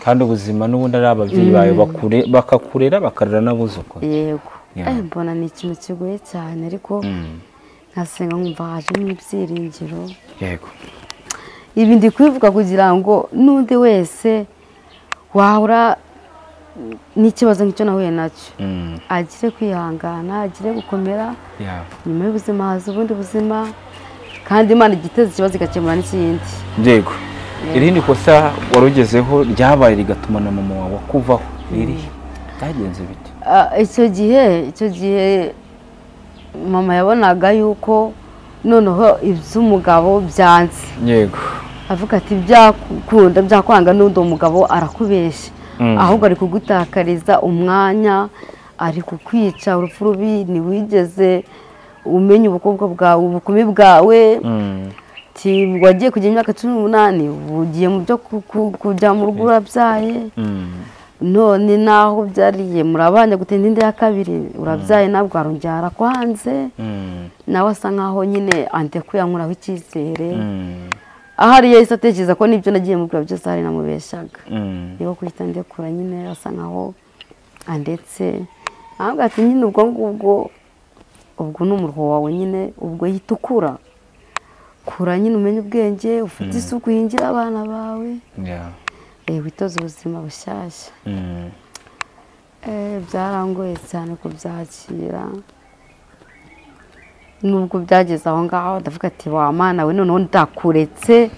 kandi ubuzima n'ubundi ari ababyeyi bawe bakure bakakurera bakarera n'abuzukuru yego Yeah. Eh, mbona ni ikintu kigoye cyane ariko Mm, nkasenga nkumva hajemo ibyiringiro yego ibi ndi kubivuga kugira ngo n'undi wese wahura n'ikibazo nk'icyo nahuye nacyo Mm, agire kwihangana agire gukomera yeah. nyuma y'ubuzima haza ubundi buzima kandi imana igiteza ikibazo igakemura n'ikindi yego irindi kosa warugezeho ryabaye rigatuma na mama wawe akuvaho ririhe byagenze bite Ah, icyo gihe icyo gihe mama yabonaga yuko noneho iby'umugabo byanze yego avuga ati byakunda byakwanga n'undi mugabo arakubeshya Mm. ahubwo ari kugutakariza umwanya ari kukwica urupfu rubi ntiwigeze umenya ubukobwa bwawe ubukumi bwawe Mm, ati wagiye kugira imyaka cumi n'umunani ugiye mu byo ku- ku- kujya mu rugo urabyaye mm, none naho byariye murabanje gutinda indi ya kabiri urabyaye nabwo arongera arakwanze mm, nawe asa nkaho nyine antekuyankuraho icyizere mm, ahari yahise atekereza ko n'ibyo nagiye mubwira byose hari namubeshaga mm, niba kuhita ndekura nyine asa nkaho andetse ntabwo ati nyine ubwo ngubwo ubwo ni umuruho wawe nyine ubwo yita ukura kura nyine umenye ubwenge ufite isuku yinjira abana bawe yeah. eh, witoze ubuzima bushyashya Mm, Eh, byarangoye cyane kubyakira nubwo byageze aho ngaho ndavuga ati wa mana we noneho ndakuretse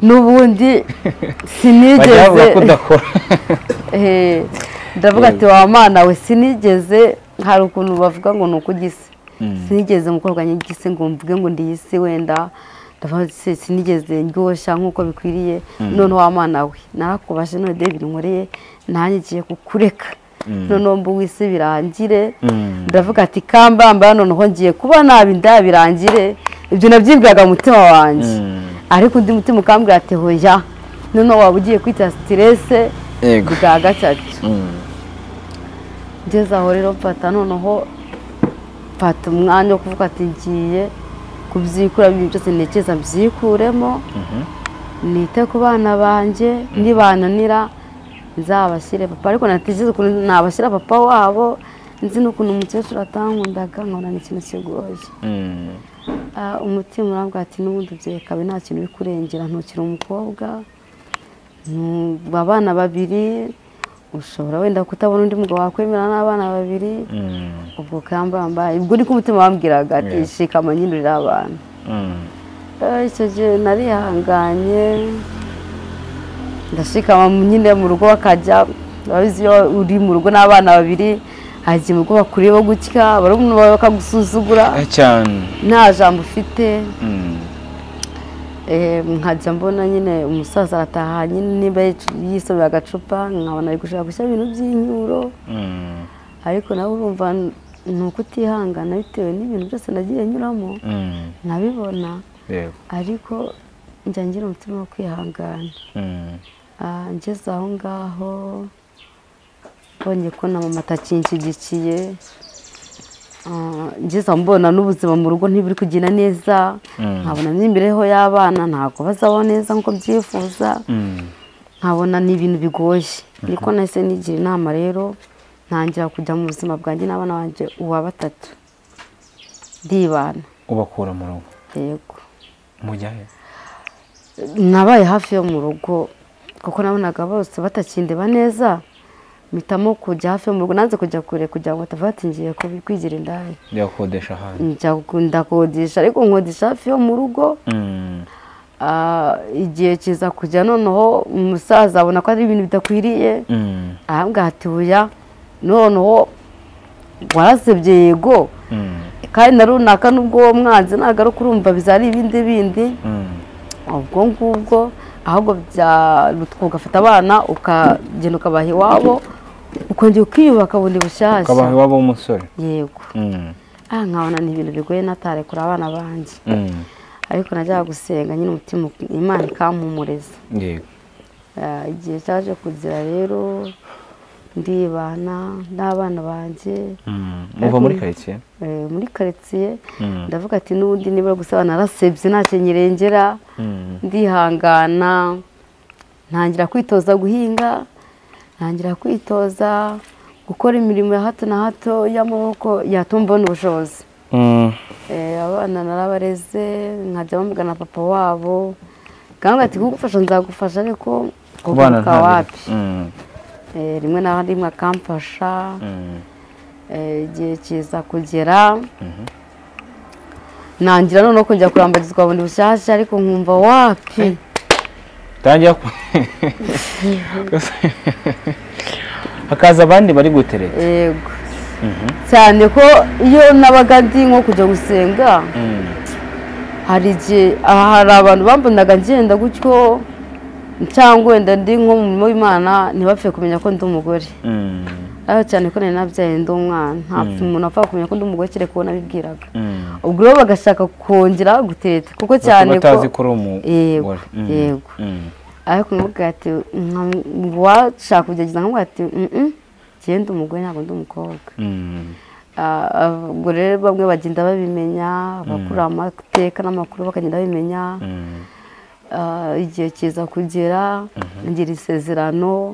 n'ubundi bajya bavuga ko sinigeze udakora Eh, ndavuga ati wa mana we sinigeze hari ukuntu bavuga ngo ni ukugise Mm. sinigeze mukobwa nyigise ngo mvuge ngo ndi isi wenda ndavuga ati "Se, sinigeze ndyoshya nk'uko bikwiriye none wa mana we narakubashe none de binkoreye nanjye ngiye kukureka noneho mbu w'isi birangire Mm. ndavuga ati kambamba noneho ngiye kuba nabi ndabirangire ibyo nabyibwiraga mu mutima wanjye Mm. ariko undi mutima ukambwira ati hoya noneho waba ugiye kwita siterese Yego. bwa gatatu Mm. ngeze aho rero mfata noneho mfata umwanya wo kuvuga ati ngiye kubyikura ibintu byose ntekereza mbyikuremo nite ku bana banjye nibananira nzabashyire papa ariko natekereza ukuntu nabashyira papa wabo nzi n'ukuntu umukecuru atankundaga nkabona ni ikintu kigoye Mm. Ah, umutima urambwira ati n'ubundi ubyekabe nta kintu uri kurengera ntukiri umukobwa ntuba abana babiri ushobora wenda kutabona undi mugabo wakwemera n'abana babiri Mm. ubwo kambambaye ubwo niko umutima wambwiraga ati Yeah. shikama nyinurira abantu Mm. Eh, icyo gihe narihanganye ndashikama nyine mu rugo bakajya urabizi iyo uri mu rugo n'abana babiri hagiye mu rugo bakureba gutya barumuna bawe bakagusuzugura Ah, cyane nta jambo ufite Mm. Eh, nkajya mbona nyine umusaza arataha nyine niba yisomera agacupa nkabona ari gushaka gushyira ibintu by'inyuro Mm. ariko nawe urumva ni ukutihangana bitewe n'ibintu byose nagiye nyuramo Mm. nabibona Yego. ariko njya ngira umutima wo kwihangana Mm. Ah, ngeze aho ngaho mbonye ko na mama atakinshyigikiye Ah, ngeze aho mbona n'ubuzima mu rugo ntiburi kugenda neza Mm. nkabona n'imibereho y'abana ntabwo bazabaho neza nk'uko byifuza Mm. nkabona ni ibintu bigoye niko nahise nigira inama rero ntangira kujya mu buzima bwanjye n'abana banjye uwa batatu ndibana ubakura mu rugo yego mujyayo nabaye hafi yo mu rugo kuko nabonaga bose batakindeba neza mpitamo kujya hafi yo mu rugo nanze kujya kure kugira ngo batava batingiye kwigira indaya byakodesha ahandi njya ku- ndakodesha ariko nkodesha hafi yo mu rugo Mm. Ah, igihe kiza kujya noneho umusaza abona ko ari ibintu bidakwiriye Mm. arambwira ati "Oya, noneho warasebye yego Mm. kandi na runaka n'ubwo uwo mwanzi nagaruka urumva bizari ibindi bindi Mm. ubwo ngubwo ahubwo bya- ugafata abana ukagenda ukabaha iwabo ukongera ukiyubaka bundi bushyashya ukabaha iwabo w'umusore yego Mm. aha nkabona ni ibintu bigoye natarekura abana banjye Mm. ariko najyaga gusenga nyine umutima imana ikampumuriza yego Ah, igihe cyaje kuzira rero ndibana n'abana banjye Mm. muva muri karitsiye eh, muri karitsiye Mm. ndavuga ati n'ubundi nibura gusaba narasebye ntacyo nyirengera Mm. ndihangana ntangira kwitoza guhinga ntangira kwitoza gukora imirimo ya hato na hato y'amaboko yatuma mbona ubushobozi Mm. Eh, abana narabareze nkajya bamugana papa wabo kandi ati kugufasha nzagufasha ariko kubana kuguruka wapi Mm. Eh, rimwe na rimwe akamfasha Mm. Eh, igihe kiza kugera nangira noneho kujya kurambagizwa bundi bushyashya ariko nkumva wapi tangira ku hakaza abandi bari guterera yego cyane ko iyo nabaga ndi nko kujya gusenga hari igihe aha hari abantu bambonaga ngenda gutyo cyangwa wenda ndi nko mu murimo w'imana ntibapfe kumenya ko ndi umugore ariko cyane ko nari nabyaye ndi umwana ntapfa umuntu apfa kumenya ko ndi umugore kereka uwo nabibwiraga ubwo rero bagashaka kongera gutereta kuko cyane ko batazi ko uri umugore Yego, Mm. yego. Mm. ariko nkamubwira ati nka- uwashaka kugerageza nkamubwira ati "Mm-mm, njyewe ndi umugore ntabwo ndi umukobwa Mm. Ah, ubwo rero bamwe bagenda babimenya abakura amateka n'amakuru bakagenda babimenya Mm. Ah, igihe kiza kugera ngira isezerano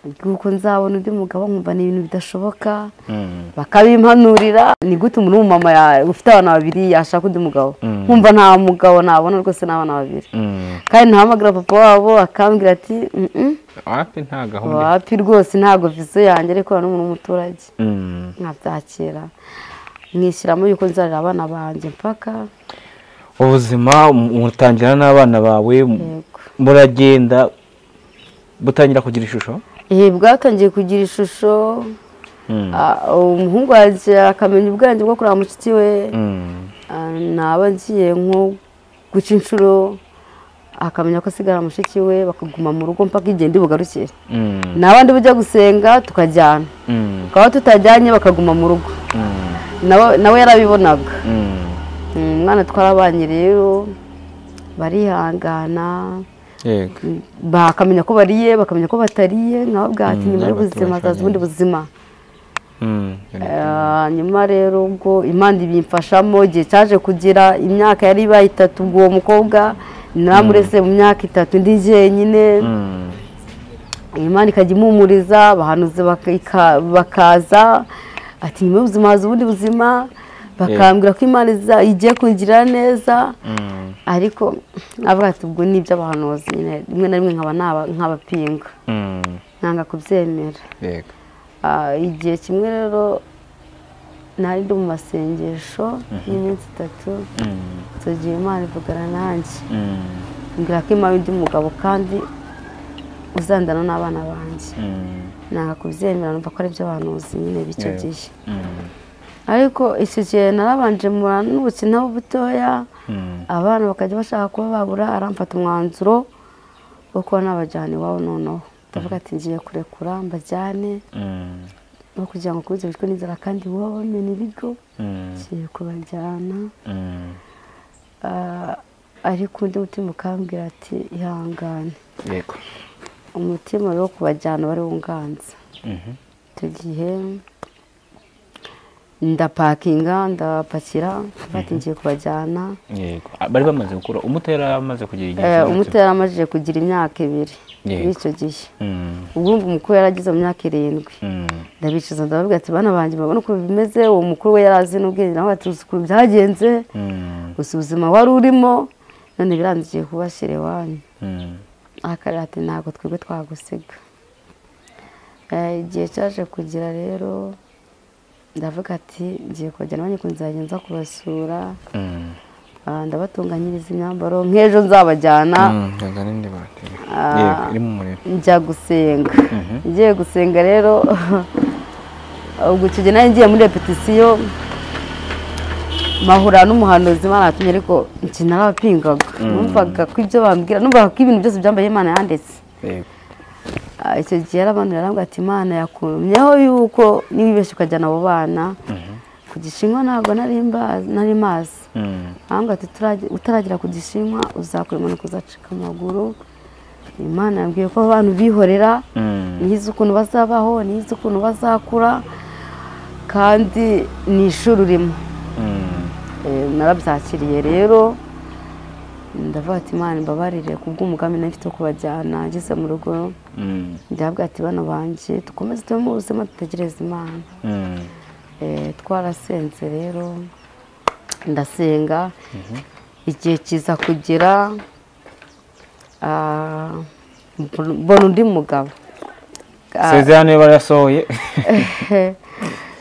ry'uko nzabona undi mugabo nkumva ni ibintu bidashoboka Mm. bakabimpanurira ni gute umuntu w'umumama ya- ufite abana babiri yashaka undi mugabo Mm. nkumva nta mugabo nabona rwose n'abana babiri Mm. kandi ntahamagara papa wabo akambwira ati "Mm-mm, wapi nta gahunda wapi rwose ntabwo vizo yanjye ariko n'umuntu w'umuturage Mm. nkabyakira mwishyiramo yuko nzarira abana banjye mpaka ubuzima mutangira n'abana bawe yego muragenda butangira kugira ishusho ibi bwatangiye kugira ishusho Mm. ah, umuhungu wanjye akamenya ubwenge bwo kureba mushiki we Mm. ah, naba ngiye nko guca inshuro akamenya ko asigara mushiki we bakaguma mu rugo mpaka igihe ndi bugarukire Mm. n'abandi bujya gusenga tukajyana Mm. twaba tutajyanye bakaguma mu rugo Mm. nawe nawe yarabibonaga Mm. umwana twarabanye rero barihangana yego bakamenya ko bariye bakamenya ko batariye nka babwira ati Mm, nyuma ntabwo y'ubuzima hazaza ubundi buzima Mm, Eh, nyuma rero ubwo imana ibimfashamo igihe cyaje kugira imyaka yari ibaye itatu ubwo uwo mukobwa namurese mu myaka itatu ndi jyenyine mm, imana ikajya impumuriza abahanuzi baka- ika- bakaza ati nyuma y'ubuzima haza ubundi buzima bakambwira ko imana iza- igiye kungirira neza mm, ariko avuga ati ubwo ni iby'abahanuzi nyine rimwe na rimwe nkaba naba- nk'abapinga mm, nkanga kubyemera yego Ah, igihe kimwe rero nari ndi mu masengesho y'iminsi itatu Mm, tugiye imana ivugana nanjye mm, mbwira ko imana undi mugabo kandi uzandana n'abana banjye mm, nanga kubyemera numva ko ari byo banuzi nyine b'icyo Yeah. gihe mm, ariko icyo gihe narabanje mura n'ubukinaho butoya mm, abana bakajya bashaka kuba babura aramfata umwanzuro wo kuba nabajyana iwabo noneho ndavuga ati ngiye kurekura mbajyane mm, no kugira ngo ukomeze witwe n'inzara kandi wowe bamena ibigo mm, ngiye kubajyana mm, Ah, ariko undi mutima ukambwira ati ihangane yego umutima rero wo kubajyana wari wunganza Mhm, icyo gihe ndapakinga ndapakira bati ngiye kubajyana yego Ah, bari bamaze gukura umuto yari amaze kugira igihe Eh, kinini. umuto yari amajije kugira imyaka ibiri Yego. muri icyo gihe Mm, ubwumva umukuru yari ageze mu myaka irindwi mm, ndabicuza ndababwira ati bana banjye murabona ukuntu bimeze uwo mukuru we yari azi n'ubwenge nawe ati uzi ukuntu byagenze mm, gusa ubuzima wari urimo none birangiye kubashyira iwanyu mm, akarira ati ntabwo twebwe twagusiga Eh, igihe cyaje kugira rero ndavuga ati ngiye kubajyana abanyeshuri nzagenza kubasura mm. Ah, ndabatunganyiriza imyambaro nk'ejo nzabajyana Mm, ganga nindi batera. Yego, iri mu muriro njya gusenga Mhm. ngiye gusenga rero ubwo icyo gihe nari ngiye muri repetisiyo mahura n'umuhanuzi imana yatumye ariko njye narabapingaga numvaga ko ibyo bambwira numvaga ko ibintu byose byambaye imana yanditse yego Ah, icyo gihe yari abantu yarambwira ati imana yakumyeho yuko niba ibeshye ukajyana abo bana ku gishinwa ntabwo nari mba- nari mazi Mm, ahubwo ati "Utarage- utaragera ku gishinwa uzakora impanuka uzacika amaguru imana yambwiye ko abantu bihorera mm, ntizi ukuntu bazabaho ntizi ukuntu bazakura kandi ni ishuri urimo mm, Eh, narabyakiriye rero ndavuga ati imana imbabarire ku bw'umugambi nari mfite wo kubajyana ngeze mu rugo mm, ndahabwa ati bana banjye dukomeze tube mu buzima dutegereze imana mm, Eh, twarasenze rero ndasenga igihe kiza kugera ah, mbona undi mugabo sezerano iyo barayasohoye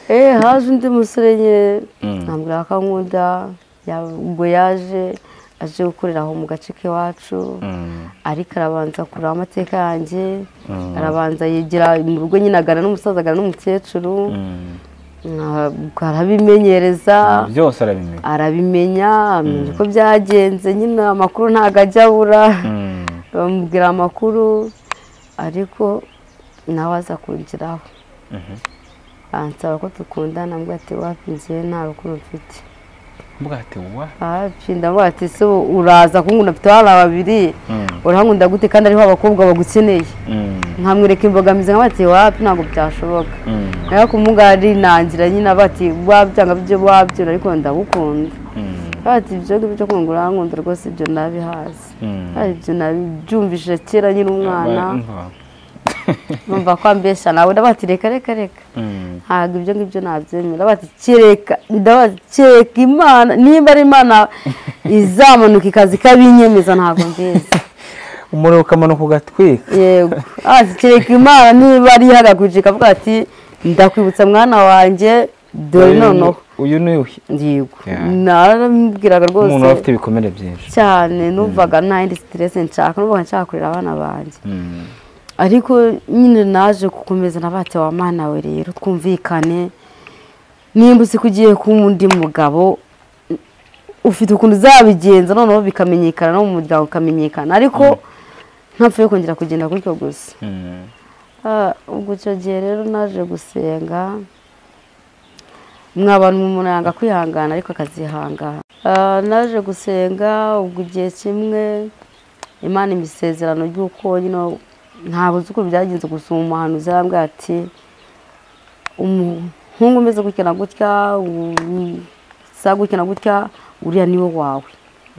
Eh, haje undi musore nyine Mm. nambwira ko ankunda ya- ubwo yaje aje gukorera aho mu gace k'iwacu Mm, ariko arabanza kureba amateka yanjye arabanza yigira mu rugo nyine agana n'umusaza agana n'umukecuru mm. ntabwo arabimenyereza byose arabimenya arabimenya amenya uko byagenze nyine amakuru ntabwo ajya abura Mm, bamubwira amakuru ariko nawe aza kungiraho mhm. ansaba ko dukundana mbwa ati wapinziye nta rukundo mfite mvuga ati wa wapi ndavuga ati se ubu uraza kunkunda mfite abana babiri Mm, urahankunda gute kandi ariho abakobwa bagukeneye mm, nkamwereka imbogamizi nka bati wapi ntabwo byashoboka mm, nawe kumugari nangira nyine bati wabyanga byo wabyura ariko ndagukunda mm, bati ibyo ngibyo byo kungura urahankunda rwose ibyo nabihazi mm. Ari ibyo nabyumvise kera nyine umwana Umva. numva ko ambeshya nawe ndavuga ati reka reka reka Mm, ntabwo ibyo ngibyo nabyemera bati kereka ndabaza kereka imana nimba ari imana izamanuka ikaza ikabinyemeza ntabwo mbizi umuriro ukamanuka ugatwika yego ati kereka imana niba ari ihagakuje ikavuga ati ndakwibutsa mwana wanjye dore noneho uyu ni uyu yego Yeah. narambwiraga umuntu aba rwose afite ibikomere byinshi cyane numvaga nta yindi siteresi nshaka numvaga nshaka kurera abana banjye Mm, ariko nyine naje gukomeza nabate wa mana we rero twumvikane nimba uzi ko ugiye kuba undi mugabo ufite ukuntu uzabigenza noneho bikamenyekana no mu muryango ukamenyekana ariko ntapfuye kongera kugenda gutyo gusa mm, Ah, ubwo icyo gihe rero naje gusenga mwabana umuntu yanga kwihangana ariko akazihangana Ah, naje gusenga ubwo igihe kimwe imana impa isezerano ry'uko nyine ntabuze uko byagenze gusa umuhanuzi yarambwira ati umuhungu umeze gutya na gutya usa gutya na gutya uriya niwe wawe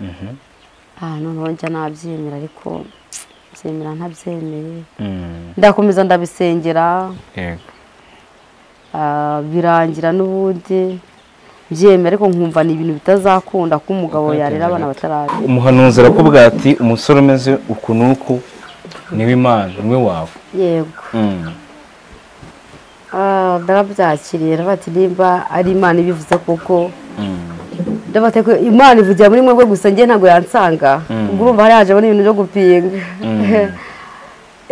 Mhm. Ah, noneho njya nabyemera ariko byemera ntabyemeye Mm. ndakomeza ndabisengera Yego. Ah, birangira n'ubundi byemera ariko nkumva ni ibintu bitazakunda ko umugabo yarera abana batarabe umuhanuzi arakubwira ati umusore umeze uku n'uku niwe imana niwe wawe yego Mm. Ah, ndarabyakiriye ndavuga ati nimba ari imana ibivuze koko Mm. ndavuga ati, "Ko imana ivugira muri mwebwe gusa njye ntabwo yansanga Mm. ubwo urumva hari hajemo n'ibintu byo gupinga Mm.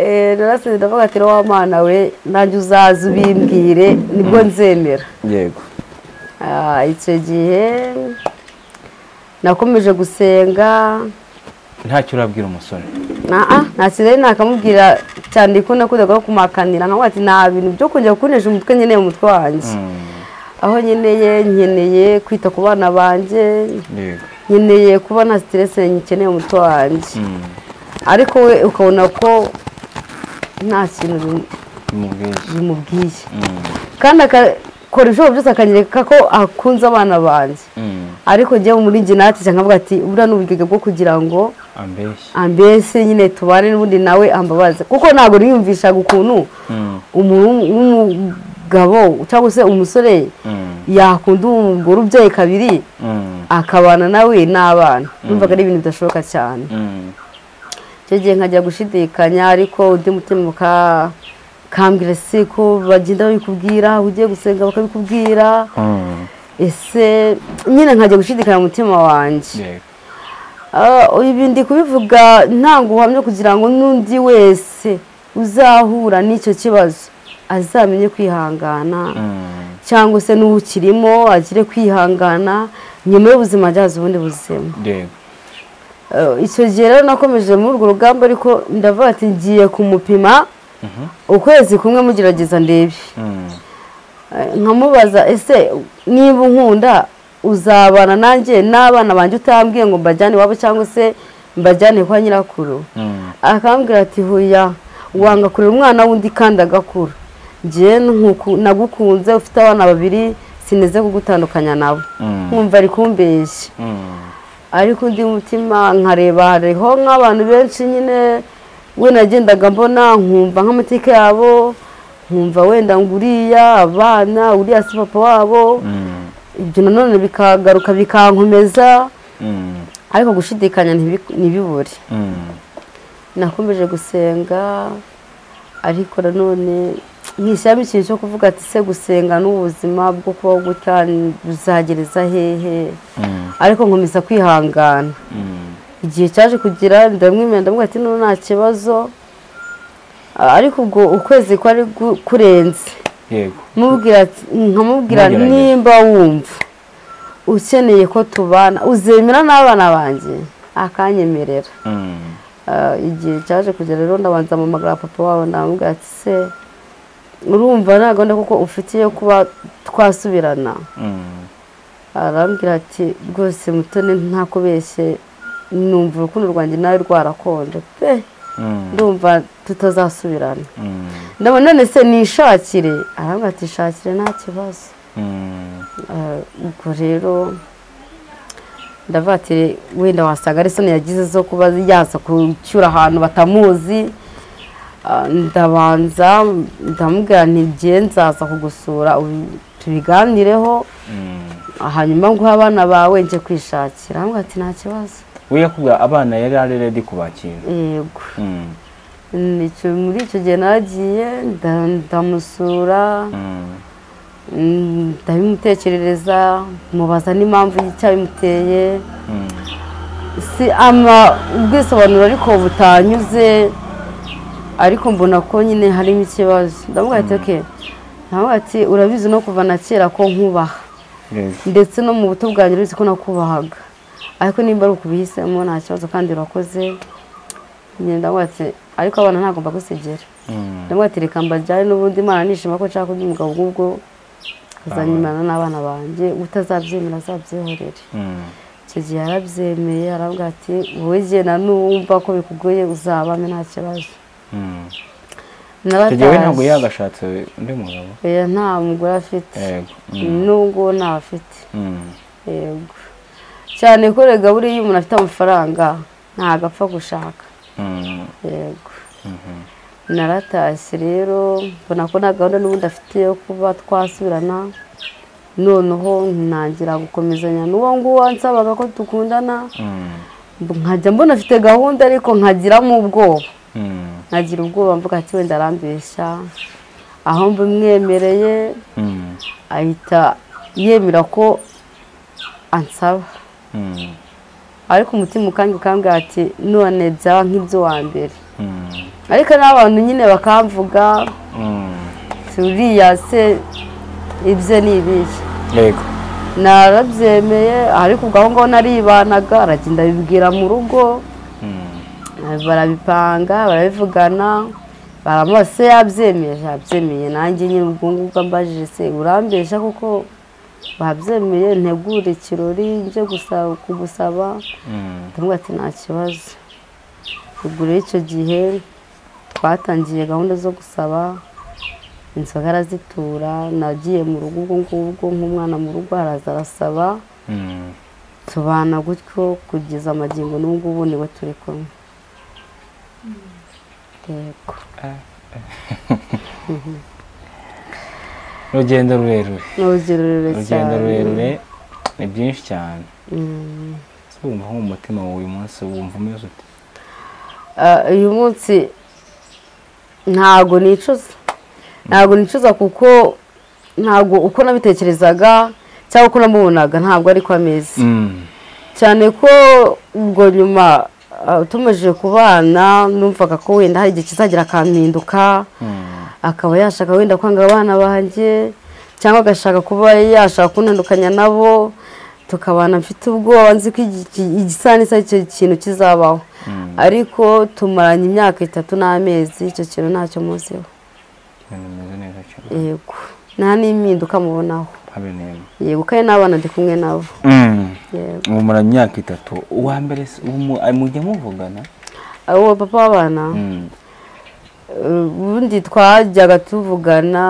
Eh, narasenze ndavuga ati wa mana we nanjye uzaze ubimbwire nibwo nzemera yego Ah, icyo gihe nakomeje gusenga ntacyo urabwira umusore naa nta kintu nari nakamubwira cyane ko nakundaga no kumakanira nkamuha ati nta bintu byo kongera kunesha umutwe nkeneye umutwe wanjye Mm. aho nkeneye nkeneye kwita ku bana banjye yego nkeneye kuba nta siteresi nkeneye umutwe wanjye Mm. ariko we ukabona ko nta kintu bim- bimubwiye bimubwiye Mm. kandi akakora ibishoboka byose akanyereka ko akunze abana banjye Mm. ariko njyewe muri njye natije nkavuga ati buriya ni uburyo bwo kugira ngo ambeshya ambese nyine tubane n'ubundi nawe ambabaze kuko ntabwo niyumvishaga ukuntu Mm. umuntu w'umugabo cyangwa se umusore Mm. yakunda umugore ubyaye kabiri Mm. akabana nawe n'abana numvaga ari ibintu bidashoboka cyane Mm. icyo gihe nkajya gushidikanya ariko undi mutima uka- ukambwira si ko bagenda babikubwira ugiye gusenga bakabikubwira Mm. ese nyine nkajya gushidikanya mu mutima wanjye yego Ah, ibi ndi kubivuga ntango uhamye kugira ngo n'undi wese uzahura n'icyo kibazo azamenye kwihangana Mm. cyangwa se n'ukirimo agire kwihangana nyuma y'ubuzima agihaza ubundi buzima yego Ah, icyo gihe rero nakomeje muri urwo rugamba ariko ndavuga ati ngiye kumupima Mhm. ukwezi kumwe mugerageza ndebe Mm. Eh, nkamubaza ese niba unkunda uzabana nanjye n'abana banjye utambwiye ngo mbajyane iwabo cyangwa se mbajyane kwa nyirakuru Mm. akambwira ati huya wanga kurera umwana w'undi kandi agakura njye nkuku- nagukunze ufite abana babiri sineze kugutandukanya nabo Mm. nkumva ari kumbeshya Mm. ariko undi mutima nkareba hariho nk'abantu benshi nyine we nagendaga mbona nkumva nk'amateka yabo nkumva wenda nguriya abana uriya si papa wabo Mm. ibyo nanone bikagaruka bikankomeza Mm. ariko gushidikanya ntibi- ntibibure Mm. nakomeje gusenga ariko nanone nkishyiramo ikintu cyo kuvuga ati se gusenga n'ubuzima bwo kubaho gutya buzagereza hehe Mm. ariko nkomeza kwihangana Mm. igihe cyaje kugira ndamwemera ndamubwira ati none nta kibazo Ah, ariko ubwo ukwezi kwari gu- kurenze yego mubwira ati- nkamubwira Ntugerageze. nimba wumva ukeneye ko tubana uzemera n'abana banjye akanyemerera Mm. Ah, igihe cyaje kugera rero ndabanza mpamagara papa wabo ndamubwira ati se urumva nta gahunda kuko ufite yo kuba twasubirana Mm. arambwira ati rwose mutoni ntakubeshye numva urukundo rwanjye nawe rwarakonje pe Mm. ndumva tutazasubirana Mm. ndabona none se nishakire arambwira ati shakire nta kibazo Mm. Ah, ubwo rero ndavuga ati wenda wasanga ari isoni yagize zo kuba yaza kucyura ahantu batamuzi Ah, ndabanza ndamubwira ntigiye nzaza kugusura ubi- tubiganireho Mm. hanyuma nguhe abana bawe njye kwishakira aramubwira ati nta kibazo we yakubwira abana yari ari redi kubakira yego Mm. Nicyo- muri icyo gihe naragiye nda- ndamusura Mm. mm, ndabimutekerereza mubaza n'impamvu y'icyabimuteye Mm. si ama ubwisobanuro ariko butanyuze ariko mbona ko nyine harimo ikibazo ndamubwira ati oke ndamubwira ati urabizi no kuva na kera ko nkubaha yego ndetse no mu buto bwanjye uretse ko nakubahaga ariko nimba ari ukubihisemo nta kibazo kandi urakoze ngenda watse ariko abana ntagomba gusigera Mm. ndamwati reka mbajyane n'ubundi imana nishima ko nshaka undi mugabo ubwo azanyimana n'abana banjye utazabyemera azabyeherere Mm. icyo gihe yarabyemeye aravuga ati wowe jye na numva ko bikugoye uzabame nta kibazo Mm. Icyo gihe we ntabwo naratazi yagashatse undi mugabo oya nta mugore afite Yego. nubwo ntafite Mm. yego cyane ko rega buriya iyo umuntu afite amafaranga ntabwo apfa gushaka Mm. yego Mhm. naratashye rero mbona ko nta gahunda n'ubundi afite yo kuba twasubirana noneho ntangira gukomezanya n'uwo nguwo nsabaga ko dukundana Mm. nkajya mbona afite gahunda ariko nkagiramo ubwoba Mm. nkagira ubwoba mvuga ati wenda arambeshya aho mbimwemereye Mm. ahita yemera ko ansaba Mm. ariko umutima ukange ukambwira ati none byaba nk'ibyo wa mbere Mm. ariko n'abantu nyine bakamvuga Mm. turiya se ibye ni ibihe Yego. narabyemeye ariko ubwo aho ngaho naribanaga aragenda abibwira mu rugo Mm. barabipanga barabivugana baramuha se yabyemeye yabyemeye nanjye nyine ubwo ngubwo ambajije se urambeshya kuko babyemeye ntegure ikirori njye gusaba kugusaba Mm. ndamubwira ati nta kibazo ubwo rero icyo gihe twatangiye gahunda zo gusaba inzoga arazitura nagiye mu rugo ubwo ngubwo nk'umwana mu rugo araza arasaba Mm. tubana gutyo kugeza amagingo n'ubu ngubu niwe turi kumwe yego Urugendo rurerure. ni urugero rurerure Urugendo cyane rurerure ni byinshi cyane. Mm. Ese wumva nko mu mutima wawe uyu munsi wumva umeze ute? Ah, uyu munsi ntabwo nicuza ntabwo nicuza kuko ntabwo uko nabitekerezaga cyangwa uko namubonaga ntabwo ariko ameze Mm. cyane ko ubwo nyuma ah, tumajije kubana numvaga ko wenda hari igihe kizagira akampinduka Mm. akaba yashaka wenda kwanga abana banjye cyangwa agashaka kuba yashaka kuntandukanya nabo tukabana mfite ubwoba nzi ko igi- iki- igisanisa icyo kintu kizabaho Mm. ariko tumaranye imyaka itatu n'amezi icyo kintu ntacyo muziho Ibintu bimeze neza cyane. yego nta n'impinduka mubonaho Habe neza. yego kandi n'abana ndi kumwe nabo Mm. yego mumara imyaka itatu uwa mbere se- uwo mu- ay- mujya muvugana uwo papa w'abana Mm. ubundi twajyaga tuvugana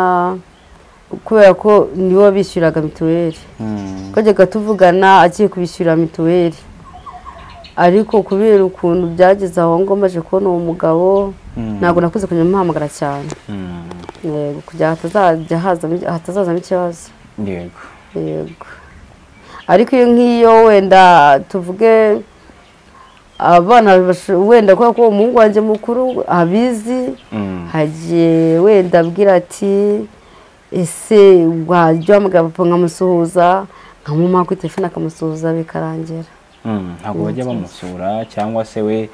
kubera ko nibo bishyuraga mituweli Mm. twajyaga tuvugana agiye kubishyurira mituweli ariko kubera ukuntu byageze aho ngo maze kubona uwo mugabo Mm. ntabwo nakuze kujya muhamagara cyane Mm. yego kugira ngo hatazajya hazamo- hatazazamo ikibazo yego yego ariko iyo nk'iyo wenda tuvuge abana basho- wenda kubera ko umuhungu wanjye mukuru abizi Mm. hagiye wenda abwira ati ese wajya wahamagara papa nkamusuhuza nkamumaha kuri telefone akamusuhuza bikarangira Mm. ntabwo bajya bamusura cyangwa se we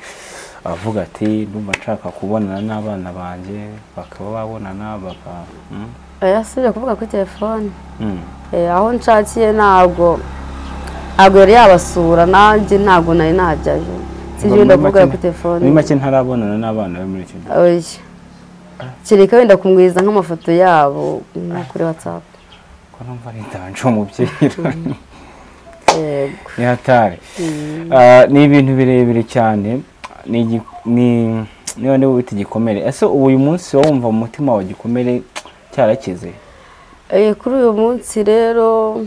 avuga ati ndumva nshaka kubonana n'abana banjye bakaba babonana baka Mm. yasubira kuvuga kuri telefone Mm. Eh, aho nshakiye ntabwo ntabwo yari yabasura nanjye ntabwo nari najyayo sinjye wenda Muri kuvuga make- kuri telefone muri make ntarabonana n'abana be muri icyo gihe Oya. kereka wenda kumwiriza nk'amafoto yabo nko kuri whatsapp ko numva ari ndanje umubyiro yego ni hatari Ah, ni ibintu birebire cyane ni igi- ni- niba niba wita igikomere ese ubu uyu munsi wumva mu mutima wawe igikomere cyarakize Eh, kuri uyu munsi rero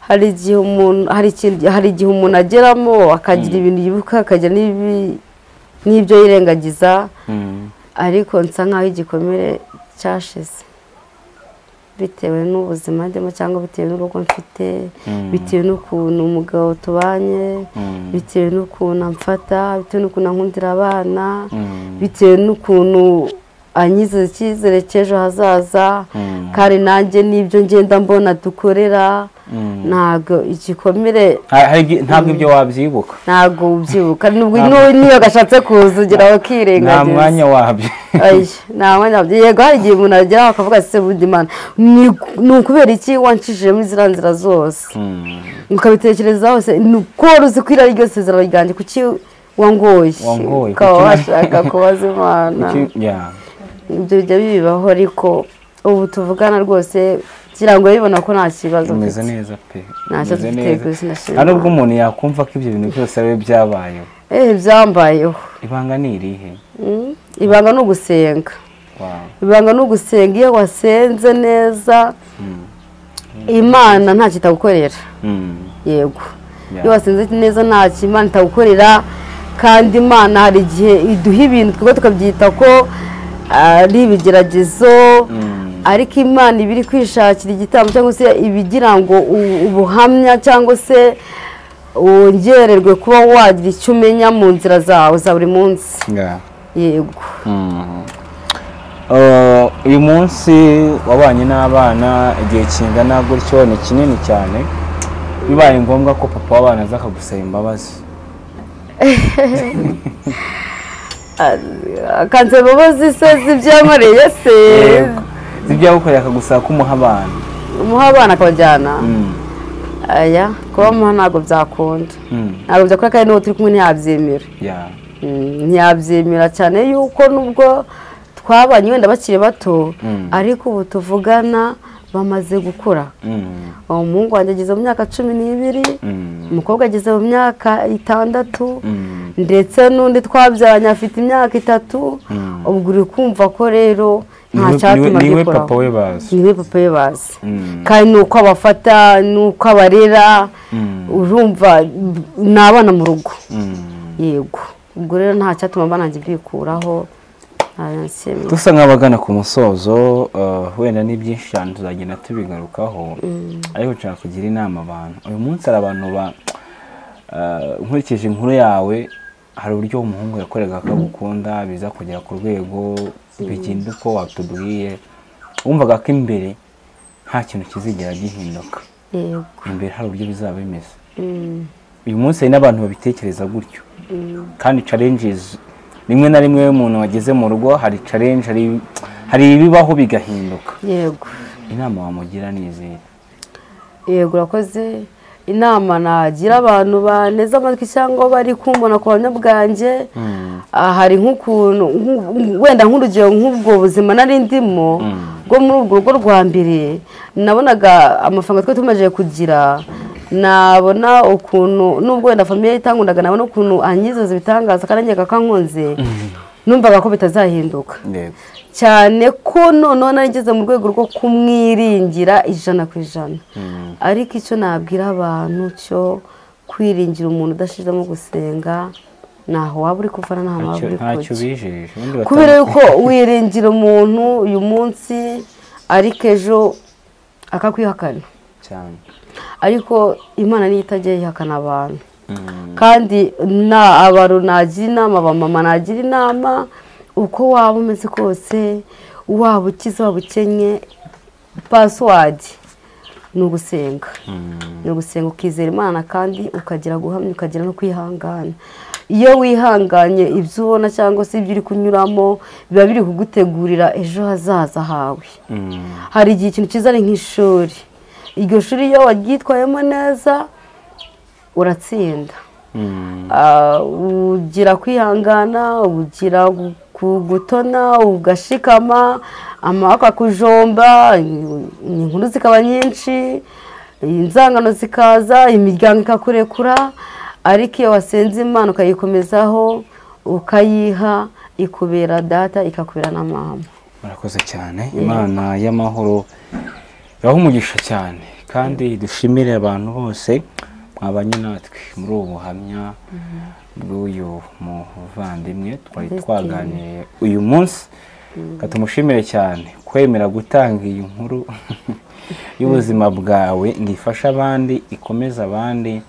hari igihe umuntu hari ikindi- hari igihe umuntu ageramo akagira ibintu yibuka akagira n'ibi- n'ibyo yirengagiza Mm. ariko nsa nk'aho igikomere cyashize bitewe n'ubuzima ndimo cyangwa bitewe n'urugo mfite Mm. bitewe n'ukuntu umugabo tubanye Mm. bitewe n'ukuntu amfata bitewe n'ukuntu ankundira abana Mm. bitewe n'ukuntu anyize icyizere cy'ejo hazaza Mm. kandi nanjye n'ibyo ngenda mbona dukorera Mm. ntabwo igikomere Ha- hari ibyo- ntabwo ibyo wabyibuka ntabwo ubyibuka nubwo niyo gashatse kuza ugira nta wakirengagiza mwanya wabyo Ayi, nta mwanya wabyo yego hari igihe umuntu ageraho akavuga ati se bundi mana ni ni ukubera iki wancishije muri ziriya nzira zose Mm. ukabitekereza hose ni uko wari uzi ko iriya ryo sezerano ryanjye kuki wangoye Wangoye, ukaba kuki- washaka kubaza imana Kuki- yeah. ibyo bijya bibaho ariko ubu tuvugana rwose kugira ngo bibona ko nta kibazo umeze mfite neza pe Ntacyo umeze dufite ku isi ndashima nta nubwo umuntu yakumva ko ibyo bintu byose ari we byabayeho eee byambayeho ibanga ni irihe Mm, ibanga ni ugusenga wawe ibanga ni ugusenga iyo wasenze neza imana ntacyo itagukorera yego Yeah. iyo wasenze neza ntacyo imana itagukorera kandi imana hari igihe iduha ibintu twebwe tukabyita ko ari ibigeragezo ariko imana iba iri kwishakira igitambo cyangwa se ibigira ngo u- ubuhamya cyangwa se wongererwe kuba wagira icyo umenya mu nzira zawe za buri munsi yego uyu munsi wabanye n'abana igihe kingana gutyo ni kinini cyane bibaye ngombwa ko papa w'abana aza akagusaba imbabazi akanze imbabazi se z'ibyankoreye se zibyagukoreye akagusaba kumuha abana umuha abana akabajyana Mm. aya kuba muha ntabwo byakunda Mm. ntabwo byakora kandi n'uwo turi kumwe ntiyabyemera Yeah. Mm, ntiyabyemera cyane yuko nubwo twabanye wenda bakiri bato Mm. ariko ubu tuvugana bamaze gukura Mm. umuhungu wanjye ageze mu myaka cumi n'ibiri Mm. umukobwa ageze mu myaka itandatu Mm. ndetse n'undi twabyaranye afite imyaka itatu ubwo uri kumva ko rero nta Niwe- cyatuma niwe- niwe gikuraho papa we bazi niwe papa we bazi Mm. kandi ni uko abafata ni uko abarera Mm. urumva ni abana mu rugo Mm. yego ubwo rero nta cyatuma bananjye bikuraho nta yansemye. dusa nk'abagana ku musozo uh, wenda ni byinshi cyane tuzagenda tubigarukaho ariko nshaka kugira inama abantu uyu munsi hari abantu ba uh, nkurikije inkuru yawe hari uburyo umuhungu yakorega akagukunda biza kugera ku rwego bigenda uko watubwiye wumvaga ko imbere nta kintu kizigera gihinduka yego imbere hari uburyo bizaba bimeze Mm, uyu munsi hari n'abantu babitekereza gutyo mm, kandi challenges rimwe na rimwe iyo umuntu wageze mu rugo hari challenge hari, hari ibibaho bigahinduka yego inama wamugira ni izihe yego urakoze inama nagira abantu baneze amatwi cyangwa bari kumbona ku buhamya bwanjye Ah, hari nk'ukuntu nk'u- nk'u- wenda nk'urugero nk'ubwo buzima nari ndimo bwo muri urwo rugo rwa mbere nabonaga amafaranga twari tumaze kugira nabona ukuntu nubwo wenda famiye itangundaga nabona ukuntu anyizeza ibitangaza kandi angeka kankunze numvaga ko bitazahinduka yego cyane ko noneho narigeze mu rwego rwo kumwiringira ijana ku ijana ariko icyo nabwira abantu cyo kwiringira umuntu udashizemo gusenga ntaho waba uri kuva nta waba Ntacyo- uri ntacyo kujya bijeje ubundi kubera batanga- yuko wiringira umuntu uyu munsi ariko ejo akakwihakana cyane ariko imana niyo itajya yihakana abantu Mm. kandi na abantu nagira inama abamama nagira inama uko waba umeze kose waba ukize waba ukennye pasiwadi ni ugusenga ni ugusenga ukizera imana kandi ukagira guhamya ukagira no kwihangana iyo wihanganye ibyo ubona cyangwa se ibyo uri kunyuramo biba biri kugutegurira ejo hazaza hawe Mm. hari igihe ikintu cyiza ari nk'ishuri iryo shuri iyo waryitwayemo neza uratsinda Mm. Ah, ugira kwihangana ugira gu- gu- gutona ugashikama amaboko akujomba i- inkuru zikaba nyinshi inzangano zikaza imiryango ikakurekura ariko iyo wasenze imana ukayikomezaho ukayiha ikubera data ikakubera na mama murakoze cyane imana y'amahoro yaha umugisha cyane kandi dushimire abantu bose mwabanye natwe muri ubu buhamya bw'uyu muvandimwe twari twaganiriye uyu munsi reka tumushimire cyane kwemera gutanga iyi nkuru y'ubuzima bwawe ngo ifashe abandi ikomeze abandi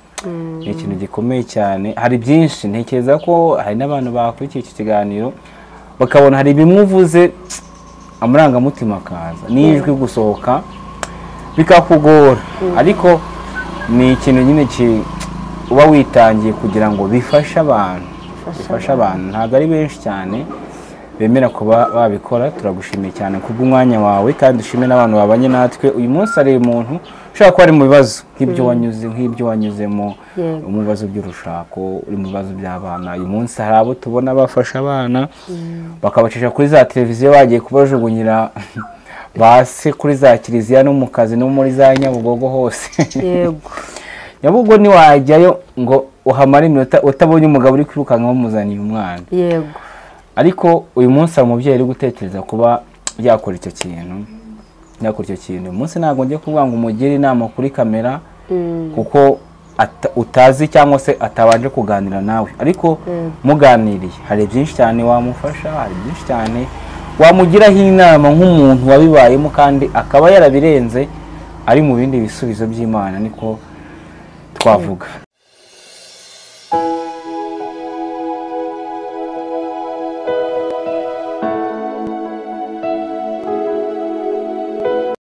ni ikintu gikomeye cyane hari byinshi ntekereza ko hari n'abantu bakurikiye iki kiganiro bakabona hari bimwe uvuze amarangamutima akaza n'ijwi gusohoka bikakugora ariko ni ikintu nyine ki- uba witangiye kugira ngo bifashe abantu bifashe abantu ntabwo ari benshi cyane bemera kuba babikora turagushimiye cyane kubw'umwanya wawe kandi dushime n'abantu babanye natwe uyu munsi hari umuntu ushobora kuba ari mu bibazo nk'ibyo wanyuze nk'ibyo wanyuzemo Yego. mu bibazo by'urushako uri mu bibazo by'abana uyu munsi hari abo tubona bafasha abana bakabacisha kuri za televiziyo bagiye kubajugunyira basi kuri za kiliziya no mu kazi no muri za nyabugogo hose yego nyabugogo ntiwajyayo ngo uhamare iminota utabonye umugabo uri kwirukanka wamuzaniye umwana yego ariko uyu munsi hari umubyeyi uri gutekereza kuba yakora icyo kintu yakora icyo kintu uyu munsi ntabwo njya kuvuga ngo umugire inama kuri kamera kuko ata- utazi cyangwa se atabanje kuganira nawe ariko muganiriye hari byinshi cyane wamufasha hari byinshi cyane wamugiraho inama nk'umuntu wabibayemo kandi akaba yarabirenze ari mu bindi bisubizo by'imana niko twavuga